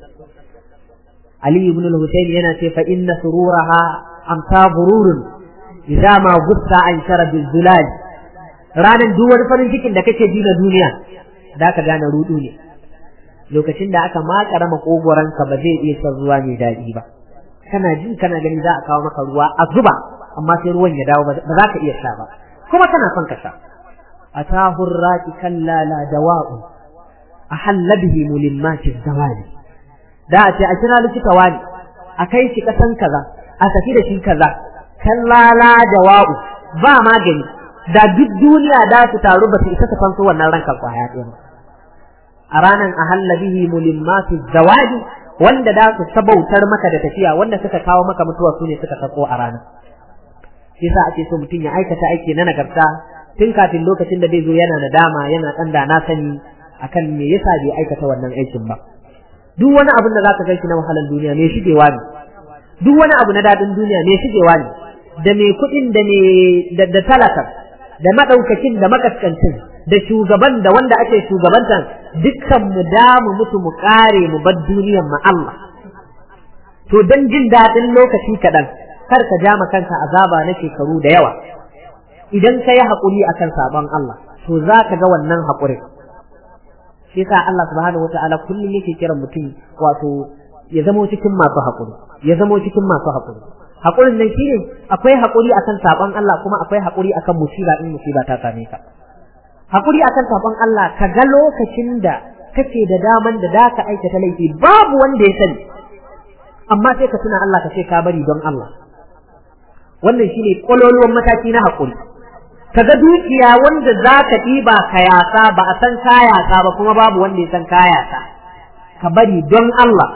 Ali ibn al-Husayn yana ce fa inna sururaha amsa bururun idza ma gussa an shara bil zulal ranan duk wani farin cikin da kake ji na duniya da ka gane rudu ne lokacin da aka makara makogoranka ba zai iya son ruwa mai daɗi ba kana ji kana gani za a kawo maka ruwa a zuba amma sai ruwan ya dawo ba za ka iya sha ba kuma kana son ka sha atahu raki kalla la dawa'u ahalla bihi mulimmati zawali da a ce a kira likita wani a kai shi kasan kaza a tafi da shi kaza kalla la dawa'u ba magani da duk duniya da su taru ba su isa ta fanso wannan rankan kwaya ɗaya ba a ranan ahalla bihi mulimmati zawali wanda da su sabautar maka da tafiya wanda suka kawo maka mutuwa su ne suka sako a ranar yasa ake so mutum ya aikata aiki na nagarta tun kafin lokacin da zai zo yana nadama yana dan da na sani akan me yasa bai aikata wannan aikin ba duk wani abin da zaka gaishe na wahalar duniya me shigewa ne duk wani abu na dadin duniya me shigewa ne da me kuɗin da me da talaka da madaukakin da makaskancin da shugaban da wanda ake shugabantan dukkan mu da mu mutu mu kare mu bar duniyar mu Allah to dan jin dadin lokaci kaɗan kar ka ja kanka azaba na shekaru da yawa idan ka yi haƙuri akan sabon Allah to za ka ga wannan haƙuri shi yasa Allah subhanahu wata'ala kullum yake kiran mutum wato ya zamo cikin masu haƙuri ya zamo cikin masu haƙuri haƙurin nan shine akwai haƙuri akan sabon Allah kuma akwai haƙuri akan musiba in musiba ta same ka haƙuri akan sabon Allah ka ga lokacin da kake da daman da da ka aikata laifi babu wanda ya sani amma sai ka tuna Allah ka ce ka bari don Allah wannan shine kololuwan mataki na haƙuri kaga dukiya wanda za ka ɗiba ka yasa ba a san ka yasa ba kuma babu wanda ya san ka yasa ka bari don Allah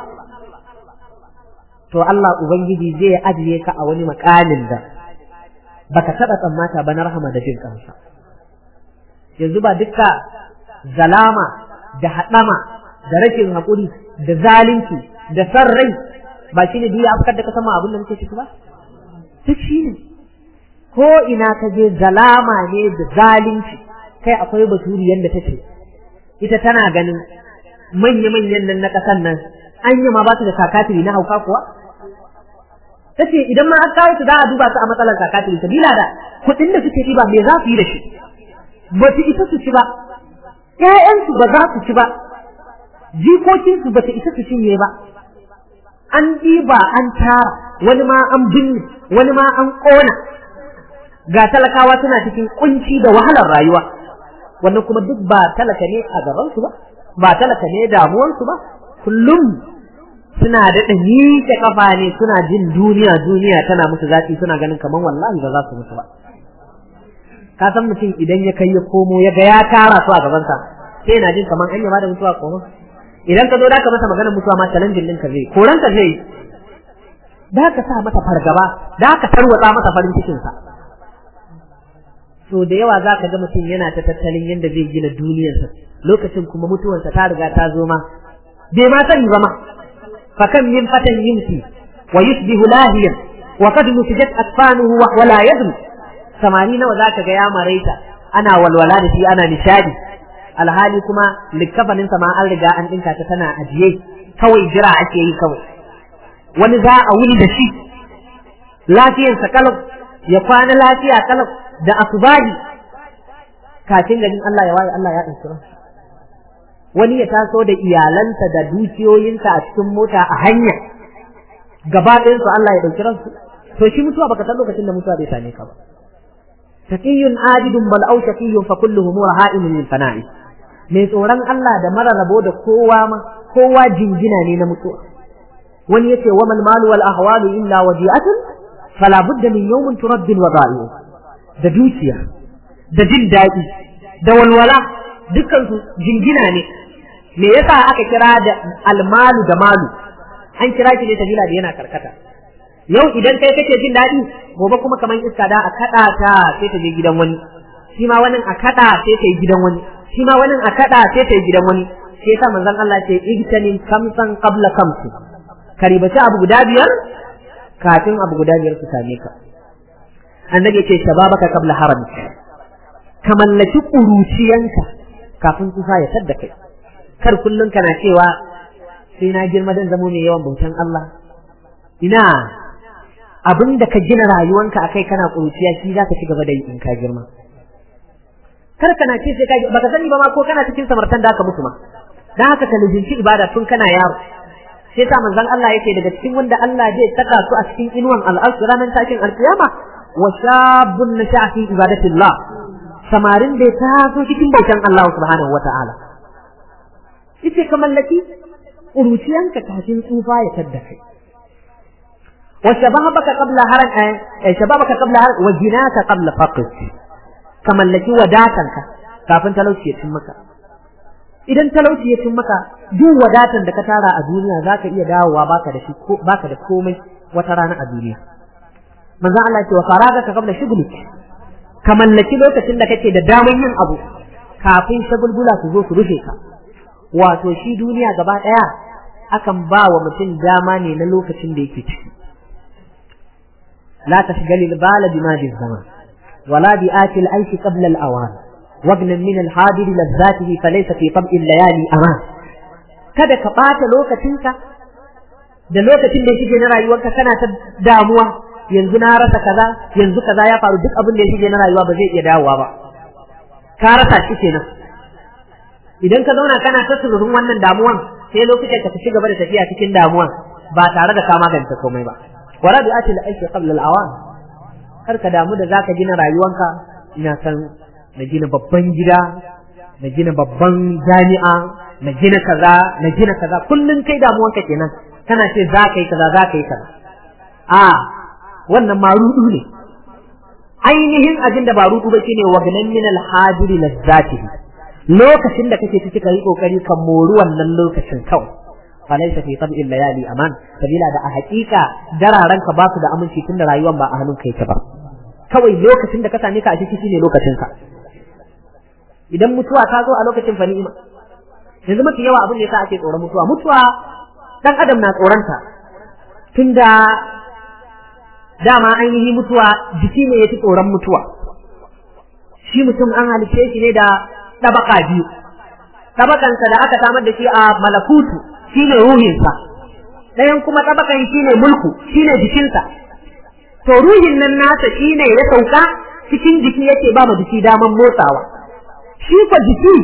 to Allah ubangiji zai ajiye ka a wani makalin da baka taɓa tsammata ba na rahama da jin kansa yanzu ba dukka zalama da haɗama da rashin haƙuri da zalunci da san rai ba shine duk ya afkar da ka sama abin da muke ciki ba duk shi ne ko ina ka je zalama ne da zalunci kai akwai baturi yanda ta ce ita tana ganin manya-manyan nan na ƙasan nan an yi ma ba su da sakatiri na hauka kuwa ta ce idan ma an kawo su za a duba su a matsalar sakatiri sabila da kuɗin da suke ɗiba me za su yi da shi ba su isa su ci ba ƴaƴansu ba za su ci ba jikokinsu ba ta isa su cinye ba an ɗiba an tara wani ma an binne wani ma an ƙona ga talakawa suna cikin kunci da wahalar rayuwa wannan kuma duk ba talaka ne a gabansu ba ba talaka ne damuwarsu ba kullum suna daɗa miƙe kafa ne suna jin duniya duniya tana musu zafi suna ganin kamar wallahi ba za su mutu ba ka san mutum idan ya kai ya komo ya ga ya tara su a gabansa sai yana jin kamar an yi da mutuwa koma idan ka zo da ka masa maganar mutuwa ma challenging ɗinka zai koran ka zai da ka sa masa fargaba da ka tarwatsa masa farin cikinsa so da yawa za ka ga mutum yana ta tattalin yadda zai gina duniyarsa lokacin kuma mutuwarsa ta riga ta zo ma bai ma sani ba ma fa kan min fatan yimsi wa yusbihu lahiyan wa qad nutijat atfanuhu wa wala yadri samani nawa za ka ga ya maraita ana walwala da shi ana nishadi alhali kuma likkafanin sa ma an riga an dinka ta tana ajiye kawai jira ake yi kawai wani za a wuni da shi lafiyarsa kalau ya kwana lafiya kalau da asubahi kafin ganin Allah ya waye Allah ya ɗauki wani ya taso da iyalansa da dukiyoyinsa a cikin mota a hanya gaba ɗayansu Allah ya ɗauki ransu to shi mutuwa baka san lokacin da mutuwa bai same ka ba taqiyun abidun bal aw shaqiyun fa kulluhum raha'imun lil fana'i mai tsoron Allah da mara rabo da kowa ma kowa jingina ne na mutuwa wani yace wa mal malu wal ahwalu illa wadi'atun fala budda min yawmin turabbin wa da'i'u da dukiya da jin daɗi da walwala dukansu jingina ne me yasa aka kira da almalu da malu an kira shi ne sabila da yana karkata yau idan kai kake jin daɗi gobe kuma kamar iska da a kaɗa ta sai ta je gidan wani shi ma wani a kaɗa sai ta yi gidan wani shi ma wani a kaɗa sai ta yi gidan wani shi yasa manzon Allah ce igtanin kamsan qabla kamsi karibaci abu guda biyar kafin abu guda biyar su same ka annabi ce shababaka qabla haramik ka mallaki kuruciyanka kafin tsufa ya tadda kai kar kullun kana cewa sai na girma dan zamo mai yawan bautan Allah ina abin da ka gina rayuwanka akai kana kuruciya shi zaka ci gaba da yi in ka girma kar kana ce sai ka baka sani ba ma ko kana cikin samartan da aka mutu ma dan haka ka lujinci ibada tun kana yaro sai ta manzon Allah yake daga cikin wanda Allah zai saka su a cikin inuwan al'arsh ranar tashin alkiyama wa shabun nasha fi ibadatillah samarin da ta so cikin bautan Allah subhanahu wata'ala ita ka mallaki uruciyanka kafin tsufa ya tadda kai wa shababaka qabla haran eh shababaka qabla haran wa jinaka qabla faqr ka mallaki wadatanka kafin talauci ya cin maka idan talauci ya cin maka duk wadatan da ka tara a duniya zaka iya dawowa baka da shi baka da komai wata rana a duniya manzo Allah ya ce wa faragaka qabla shughlik ka mallaki lokacin da kake da daman yin abu kafin shagulgula su zo su rufe ka wato shi duniya gaba daya akan ba wa mutum dama ne na lokacin da yake ciki la tashgali al-bala bima zaman wala bi ati al-aish qabla al-awan wagnan min al-hadir lazzatihi falaysa fi tab'i al-layali aman kada ka bata lokacinka da lokacin da yake na rayuwarka kana ta damuwa yanzu na rasa kaza yanzu kaza ya faru duk abin da ya shige na rayuwa ba zai iya dawowa ba ka rasa shi kenan idan ka zauna kana ta sururun wannan damuwan sai lokacin ka ci gaba da tafiya cikin damuwan ba tare da ka magance komai ba wala bi atil aiki qabla al-awan kar ka damu da zaka gina rayuwanka ina san na gina babban gida na gina babban jami'a na gina kaza na gina kaza kullun kai damuwanka kenan kana ce za ka yi kaza za ka yi kaza a wannan ma rudu ne ainihin abin da ba rudu ba shine wagnan min al-hajiri lazzatihi lokacin da kake ciki kai kokari ka mori wannan lokacin kawai falaysa fi tab'il layali aman sabila da a hakika dararan ka ba su da aminci tunda rayuwar ba a hannun kai ta ba kawai lokacin da ka same ka a ciki shine lokacin ka idan mutuwa ta zo a lokacin fa ni'ima yanzu mafi yawa abin da yasa ake tsoron mutuwa mutuwa dan adam na tsoronta tunda dama ainihi mutuwa jiki ne ya fi tsoron mutuwa shi mutum an halice shi ne da ɗabaka biyu ɗabakansa da aka samar da shi a malakutu shi ne ruhinsa ɗayan kuma ɗabakan shi ne mulku shi ne jikinsa to ruhin nan nasa shi ne ya sauka cikin jiki yake ba ma jiki daman motsawa shi fa jiki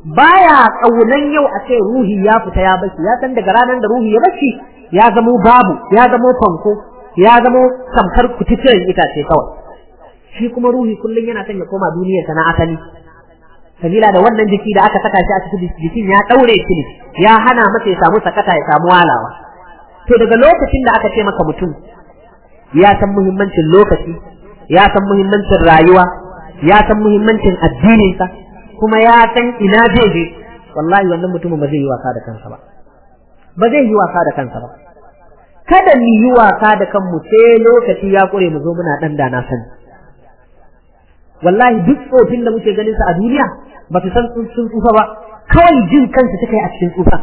baya kaunan yau a ce ruhi ya fita ya bashi ya san daga ranar da ruhi ya bashi ya zamo babu ya zamo fanko ya zamo tamkar kututturen itace kawai shi kuma ruhi kullum yana son ya koma duniyarsa na asali sabila da wannan jiki da aka saka shi a cikin jikin ya daure shi ne ya hana masa ya samu sakata ya samu walawa to daga lokacin da aka ce maka mutum ya san muhimmancin lokaci ya san muhimmancin rayuwa ya san muhimmancin addininsa kuma ya san ina zai je wallahi wannan mutumin ba zai yi wasa da kansa ba ba zai yi wasa da kansa ba kada mu yi wasa da kanmu sai lokaci ya kure mu zo muna dan da na sani wallahi duk tsofin da muke ganin sa a duniya ba su san sun tsufa ba kawai jin kansu suka yi a cikin tsufa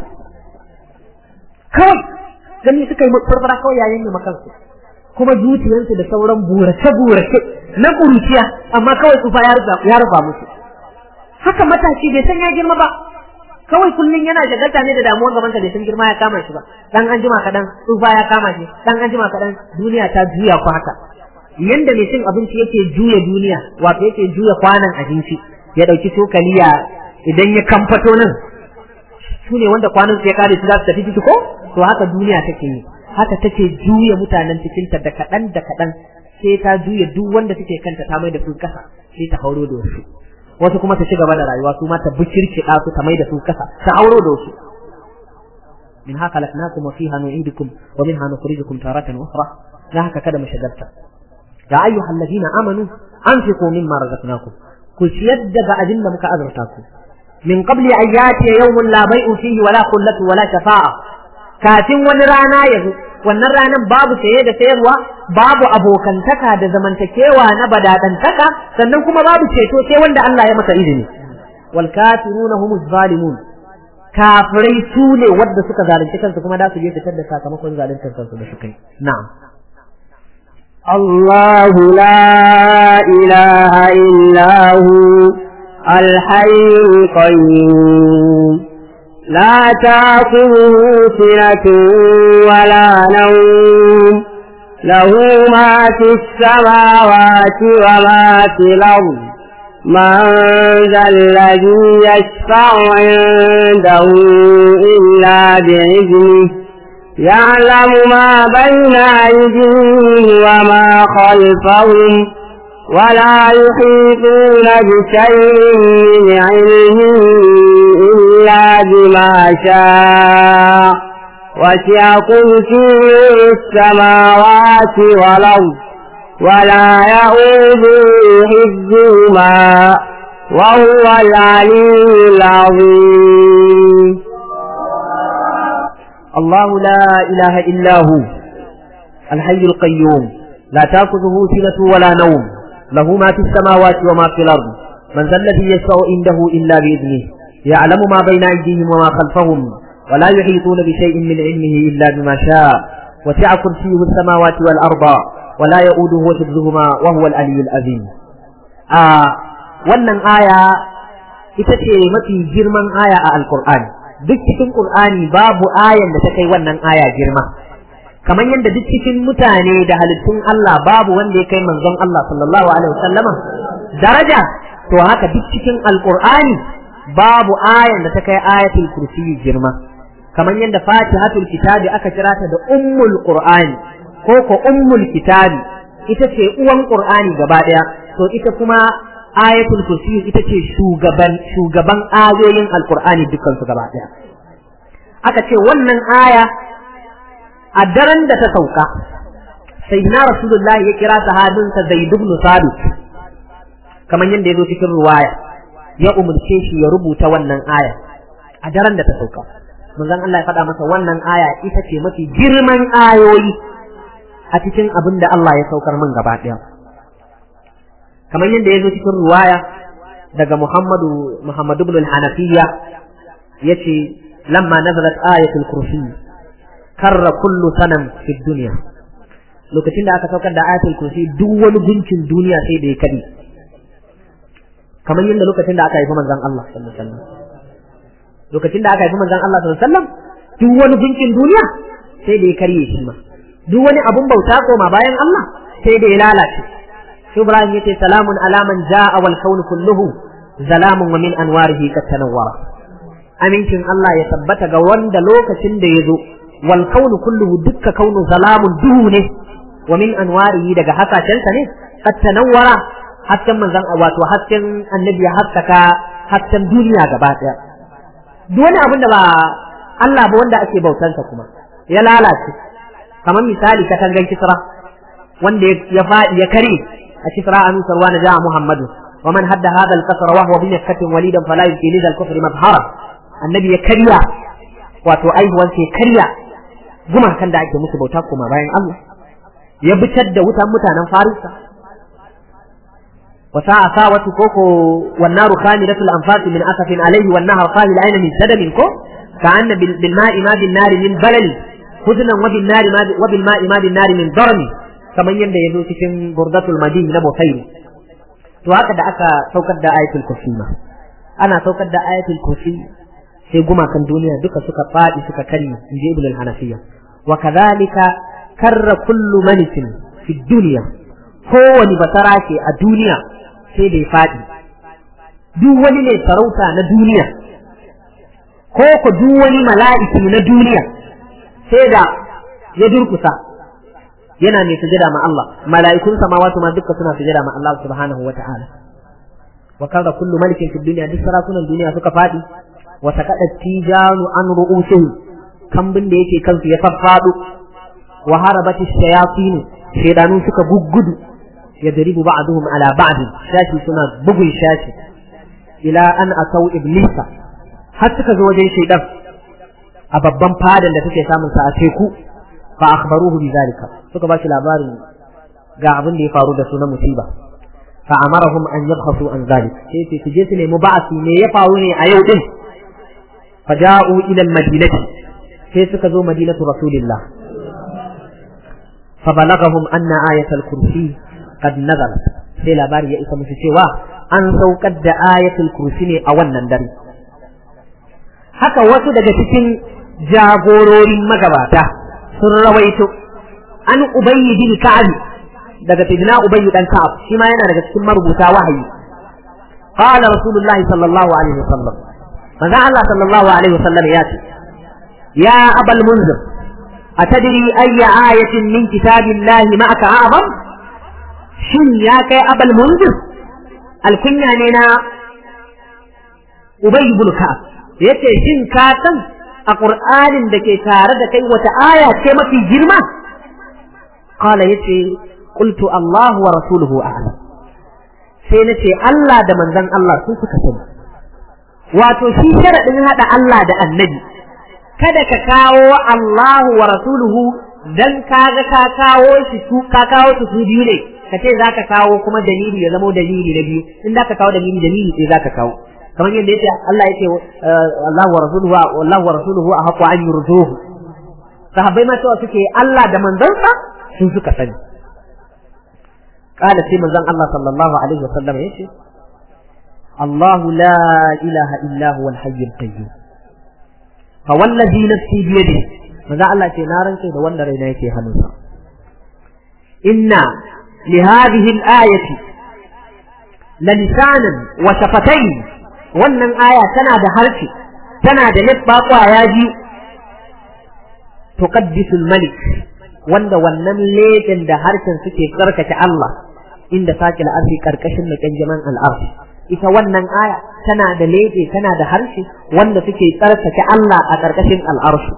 kawai gani suka yi farfara kawai yayin yi makansu kuma zuciyarsu da sauran burace-burace na ƙuruciya amma kawai tsufa ya rufa musu haka matashi bai san ya girma ba kawai kullum yana shagalta ne da damuwar gaban sa bai san girma ya kama shi ba dan an jima kadan tsufa ya kama shi dan an jima kadan duniya ta juya ku haka yanda mai cin abinci yake juya duniya wato yake juya kwanan abinci ya dauki cokaliya idan ya kamfato nan su ne wanda kwanan su ya kare su za su tafi ciki ko to haka duniya take yi haka take juya mutanen cikinta da kaɗan da kaɗan sai ta juya duk wanda suke kanta ta mai da su kasa sai ta hauro da wasu wasu kuma ta ci gaba da rayuwa su ma ta bukirkiɗa su ta mai da su kasa ta hauro da wasu min haka laknakum wa fiha nu'idukum wa minha nukhrijukum taratan ukhra la haka kada mu shagarta ya ayyuha alladhina amanu anfiqu mimma razaqnakum ku ciyar daga abin da muka azurta ku min qabli an yati yawmun la bai'u fihi wala qullatu wala shafa'a kafin wani rana ya zo wannan ranan babu saye da sayarwa babu abokantaka da zamantakewa na badadantaka sannan kuma babu ceto sai wanda Allah ya masa izini wal kafiruna humuz zalimun kafirai su ne wadda suka zalunci kansu kuma da su je fitar da sakamakon zaluntar kansu da suka yi na'am الله لا إله إلا هو الحي القيوم لا تأخذه سنة ولا نوم له ما في السماوات وما في الأرض من ذا الذي يشفع عنده إلا بإذنه يعلم ما بين أيديهم وما خلفهم ولا يحيطون بشيء من علمه إلا بما شاء وسع كرسيه السماوات والأرض ولا يؤوده حفظهما وهو العلي العظيم الله لا إله إلا هو الحي القيوم لا تأخذه سنة ولا نوم له ما في السماوات وما في الأرض من ذا الذي يشفع عنده إلا بإذنه يعلم ما بين أيديهم وما خلفهم ولا يحيطون بشيء من علمه إلا بما شاء وسع كرسيه السماوات والأرض ولا يؤوده حفظهما وهو العلي العظيم آه wannan aya ita ce mafi girman aya a alkur'ani duk cikin qur'ani babu ayan da ta kai wannan aya girma kamar yadda duk cikin mutane da halittun Allah babu wanda ya kai manzon Allah sallallahu alaihi wasallama daraja to haka duk cikin alqur'ani babu ayan da ta kai ayatul kursi girma kamar yadda fatihatul kitabi aka kira ta da ummul qur'ani ko ko ummul kitabi ita ce uwan qur'ani gaba daya to ita kuma ayatul kursi ita ce shugaban shugaban ayoyin alqur'ani dukkan su gaba daya aka ce wannan aya a daren da ta sauka sayyidina rasulullahi ya kira sahabinsa zaid ibn sabit kamar yadda ya zo cikin ruwaya ya umurce shi ya rubuta wannan aya a daren da ta sauka manzon Allah ya faɗa masa wannan aya ita ce mafi girman ayoyi a cikin abin da Allah ya saukar min gaba ɗaya kamar yadda ya zo cikin ruwaya daga Muhammadu Muhammad ibn al-Hanafiya yace lamma nazalat ayatul kursi karra kullu sanam fi dunya lokacin da aka saukar da ayatul kursi duk wani gunkin duniya sai da ya kadi kamar yadda lokacin da aka haifi manzon Allah sallallahu alaihi wasallam lokacin da aka haifi manzon Allah sallallahu alaihi wasallam duk wani gunkin duniya sai da ya karye shi ma duk wani abun bauta koma bayan Allah sai da ya lalace Ibrahim yace salamun ala man jaa wal kawn kulluhu zalamun wa min anwarihi kat tanawwara amincin Allah ya tabbata ga wanda lokacin da ya zo wal kaunu kulluhu dukka kaunu zalamun duhu ne wa min anwarihi daga hakacensa ne qad tanawwara hasken manzon wato hasken annabi ya haskaka hasken duniya gaba daya duk wani abin da ba Allah ba wanda ake bautansa kuma ya lalace kamar misali katangan kisra wanda ya faɗi ya kare a kisra an sarwa na ja'a muhammadu wa man hadda hadha al-qasr wa huwa bi makkatin walidan fala yuti lidha al-kufri mabhara annabi ya karya wato aihuwan sai karya gumakan da ake musu bauta kuma bayan Allah ya bitar da wutan mutanen farisa وساعة ساوة كوكو والنار خامدة الأنفاس من أسف عليه والنهر قال العين من سدم كو كأن بالماء ما بالنار من بلل حزنا وبالنار ما وبالماء ما بالنار من ضرم كما يند يزو cikin burdatul madin na Bukhari to haka da aka saukar da ayatul kursi ma ana saukar da ayatul kursi sai gumakan duniya duka suka fadi suka kari inji ibn al-hanafiya wa kadhalika karra kullu malikin fi dunya kowani basara ke a duniya sai da ya faɗi duk wani mai sarauta na duniya ko ku duk wani mala'iki na duniya sai da ya durkusa yana mai sujada ma Allah mala'ikun samawati ma duka suna sujada ma Allah subhanahu wa ta'ala wa kaza kullu malikin fi dunya duk sarakunan duniya suka faɗi wa sakada tijanu an ru'usihi kambin da yake kansu ya farfado wa harabati shayatin shaydanu suka guggudu يضرب بعضهم على بعض شاشي سنة بغي شاشي إلى أن أتوا إبليس حتى كذو وجه شيطان أببان فادا لتكي سامن سأتيكو فأخبروه بذلك سوك باشي لاباري قاعدين دي فارو سنة مصيبة فأمرهم أن يبخصوا عن ذلك كيف تجيسني مبعثي مي يفعوني أيودين فجاءوا إلى المدينة كيف كذو مدينة رسول الله فبلغهم أن آية الكرسي قد نزل sai labari ya isa musu cewa an saukar da ayatul kursi ne a wannan dare haka wasu daga cikin jagororin magabata sun rawaito an ubayyi bin ka'ab daga sidina ubayyi dan ka'ab shi ma yana daga cikin marubuta wahayi qala rasulullahi sallallahu alaihi wasallam manzo Allah sallallahu alaihi wasallam ya ce ya abal munzir atadri ayya ayatin min kitabillahi ma'aka a'zam shin ya kai abal munzir alkunya ne na ubay ibn ka'ab yace shin ka san a qur'anin da ke tare da kai wata aya ce mafi girma qala yace qultu allah wa rasuluhu a'lam sai nace Allah da manzon Allah su suka sani wato shi sharadin hada Allah da annabi kada ka kawo Allahu wa rasuluhu dan kaga ka kawo shi su ka kawo su su biyu ne ka ce za ka kawo kuma dalili ya zamo dalili na biyu in za ka kawo dalili dalili sai za ka kawo kamar yadda yace Allah yace Allah wa rasuluhu Allah wa rasuluhu a haqqu an yurduhu sahabbai ma cewa suke Allah da manzansa sun suka sani قال في منزل الله صلى الله عليه وسلم يشي الله لا إله إلا هو الحي القيوم فوالذي نفسي بيده ماذا الله يشي نارا كي دوانا رينا يشي هنوسا إنا لهذه الآية للسانا وشفتين wannan aya tana da harshe tana da labba kwaya biyu tuqaddisul malik wanda wannan leƙen da harshen suke karkace Allah inda sakil arfi karkashin mai kanjaman al'arfi ita wannan aya tana da leƙe tana da harshe wanda suke tsarkake Allah a karkashin al'arshi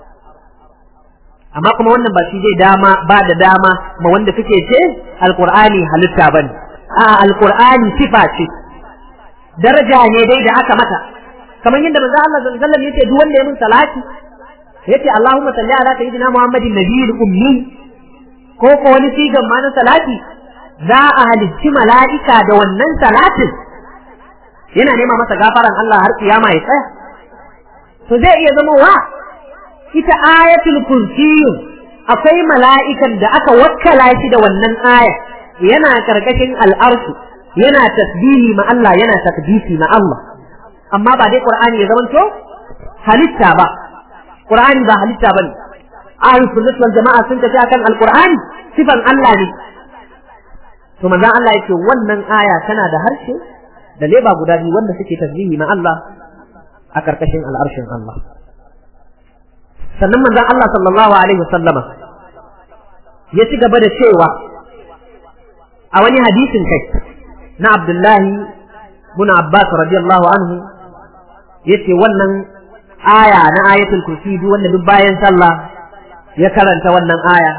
amma kuma wannan ba shi zai dama ba da dama ma wanda suke ce alqur'ani halitta bane a alqur'ani sifa ce daraja ne dai da aka mata kamar yadda manzo Allah sallallahu alaihi wasallam yace duk wanda ya mun salati yace Allahumma salli ala sayyidina Muhammadin nabiyil ummi ko ko wani sigan ma na salati za a halicci mala'ika da wannan salatin yana nema masa gafaran Allah har kiyama ya tsaya to zai iya zama wa ita ayatul kursiyu akwai mala'ikan da aka wakkala shi da wannan aya yana karkashin al'arshu yana tasbihi ma Allah yana takdisi ma Allah amma ba dai Qur'ani ya zamanto halitta ba Qur'ani ba halitta bane ahlus sunnah wal jama'a sun tafi akan al-Qur'ani sifan Allah ne to manzon Allah yake wannan aya tana da harshe da leba guda biyu wanda suke tasbihi ma Allah a karkashin al'arshin Allah sannan manzon Allah sallallahu alaihi wasallama ya ci gaba da cewa a wani hadisin kai na Abdullahi bin Abbas radiyallahu anhu yace wannan aya na ayatul kursi duk wanda duk bayan sallah ya karanta wannan aya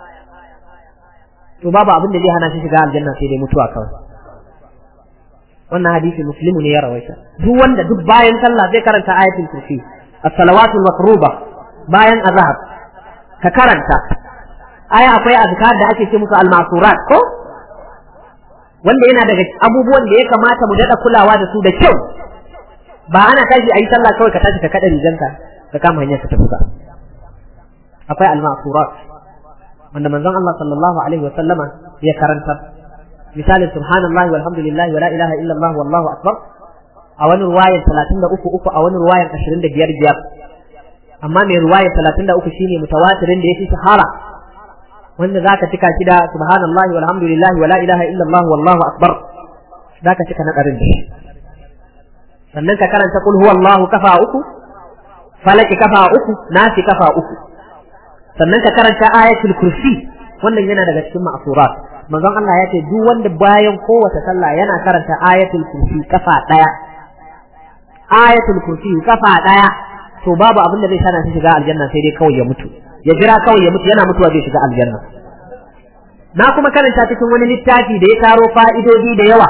to babu abin da zai hana shi shiga aljanna sai dai mutuwa kawai wannan hadisi muslimu ne ya rawaita duk wanda duk bayan sallah zai karanta ayatul kursi as-salawatul mafruba bayan azhar ka karanta aya akwai azkar da ake ce musu al-masurat ko wanda yana daga abubuwan da ya kamata mu dada kulawa da su da kyau ba ana tashi ayi sallah kawai ka tashi ka kada riganka ka kama hanyar ka tafi ba akwai al-masurat wanda manzon Allah sallallahu alaihi wa sallama ya karanta misalin subhanallahi walhamdulillahi wala ilaha illallah wallahu akbar a wani ruwayar 33 uku a wani ruwayar 25 biyar amma mai ruwayar 33 shine mutawatirin da yafi shahara wanda zaka cika shi da subhanallahi walhamdulillahi wala ilaha illallah wallahu akbar zaka cika na ɗarin da sannan ka karanta kul huwallahu kafa uku falaki kafa uku nasi kafa uku sannan ka karanta ayatul kursi wannan yana daga cikin ma'surat manzon Allah ya ce duk wanda bayan kowace sallah yana karanta ayatul kursi kafa daya ayatul kursi kafa daya to babu abin da zai sana shi shiga aljanna sai dai kawai ya mutu ya jira kawai ya mutu yana mutuwa zai shiga aljanna na kuma karanta cikin wani littafi da ya taro fa'idodi da yawa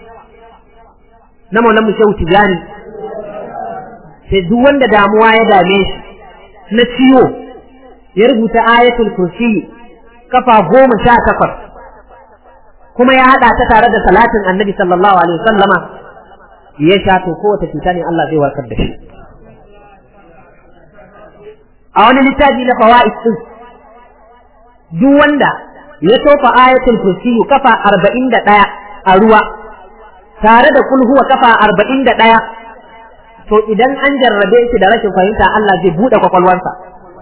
na maulan mu shehu tijani sai duk wanda damuwa ya dame shi na ciwo ya rubuta ayatul kursi kafa goma sha takwas kuma ya haɗa ta tare da salatin annabi sallallahu alaihi wasallama ya sha to kowace cuta ne Allah zai warkar da shi a wani littafi na fawaid din duk wanda ya tofa ayatul kursi kafa arba'in da ɗaya a ruwa tare da kulhuwa kafa arba'in da ɗaya to idan an jarrabe shi da rashin fahimta Allah zai buɗe kwakwalwarsa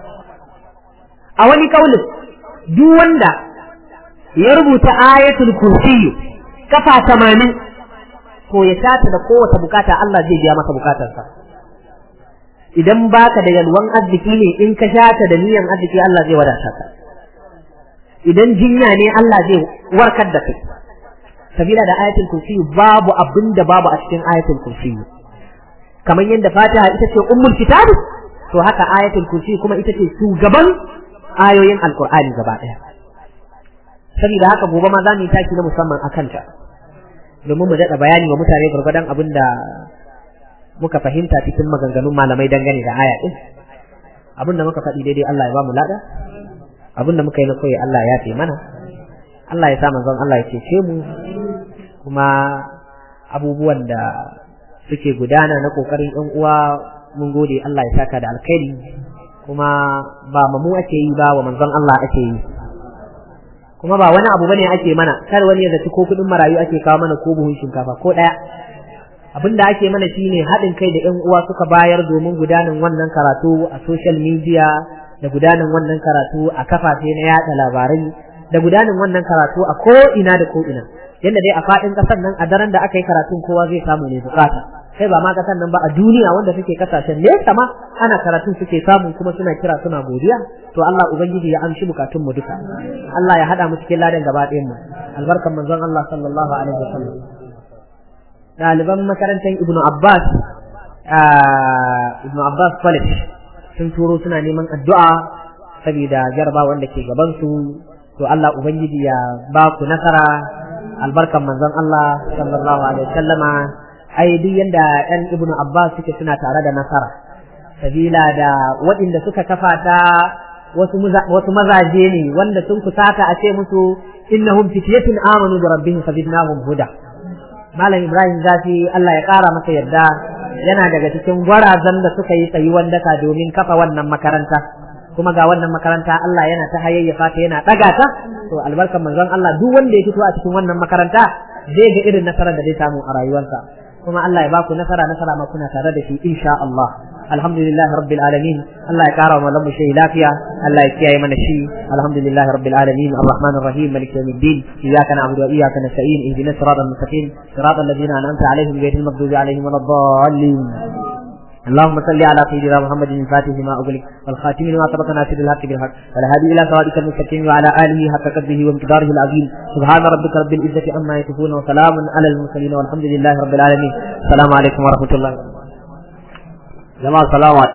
a wani kaulin duk wanda ya rubuta ayatul kursi kafa tamanin to ya shata da kowace bukata Allah zai biya masa bukatarsa idan baka da yalwan arziki ne in ka shata da niyan arziki Allah zai wadata ka idan jinya ne Allah zai warkar da kai sabila da ayatul kursi babu abin da babu a cikin ayatul kursi kamar yadda fatiha ita ce ummul kitab to haka ayatul kursi kuma ita ce shugaban ayoyin alkur'ani gaba ɗaya saboda haka gobe ma za mu yi taki na musamman a kanta domin mu daɗa bayani wa mutane gwargwadon abin da muka fahimta cikin maganganun malamai dangane da aya ɗin abin da muka faɗi daidai Allah ya ba mu lada abin da muka yi na koyi Allah ya fi mana Allah ya sa manzon Allah ya cece mu kuma abubuwan da suke gudana na kokarin ɗan uwa mun gode Allah ya saka da alkhairi kuma ba mu ake yi ba wa manzon Allah ake yi kuma ba wani abu bane ake mana kar wani ya zaci ko kudin marayu ake kawo mana ko buhun shinkafa ko daya abin da ake mana shine haɗin kai da ƴan uwa suka bayar domin gudanar wannan karatu a social media da gudanar wannan karatu a kafafe na yada labarai da gudanar wannan karatu a ko ina da ko ina yadda dai a faɗin ƙasar nan a daren da aka yi karatun kowa zai samu ne bukata kai ba ma ƙasar nan ba a duniya wanda suke kasashen nesa ma ana karatun suke samu kuma suna kira suna godiya to Allah ubangiji ya amshi bukatun mu duka Allah ya hada mu cikin ladan gaba ɗayan mu albarkan manzon Allah sallallahu alaihi wasallam ɗaliban makarantar Ibn Abbas Ibn Abbas College sun turo suna neman addu'a saboda jarba wanda ke gaban su to Allah ubangiji ya ba ku nasara albarkan manzon Allah sallallahu alaihi wasallama ai duk yanda ɗan ibnu abbas suke suna tare da nasara sabila da waɗanda suka kafa ta wasu wasu mazaje ne wanda sun kusata a ce musu innahum fityatun amanu bi rabbihim fazidnahum huda malam ibrahim zafi Allah ya ƙara masa yarda yana daga cikin gwarazan da suka yi tsayuwan daka domin kafa wannan makaranta kuma ga wannan makaranta Allah yana ta hayayyafa ta yana ɗaga ta to albarkan manzon Allah duk wanda ya fito a cikin wannan makaranta zai ga irin nasarar da zai samu a rayuwarsa kuma Allah ya baku nasara nasara ma kuna tare da shi insha Allah alhamdulillah rabbil alamin Allah ya kara wa lamu shi lafiya Allah ya kiyaye mana shi alhamdulillah rabbil alamin arrahmanir rahim malik yawmiddin iyyaka na'budu wa iyyaka nasta'in ihdinas siratal mustaqim siratal ladzina an'amta alaihim ghayril maghdubi alaihim waladdallin اللهم صل على سيدنا محمد الفاتح لما أغلق والخاتم لما سبق ناصر الحق بالحق والهادي إلى صراطك المستقيم وعلى آله حق قدره ومقداره العظيم سبحان ربك رب العزة عما يصفون وسلام على المرسلين والحمد لله رب العالمين السلام عليكم ورحمة الله jama'a salamu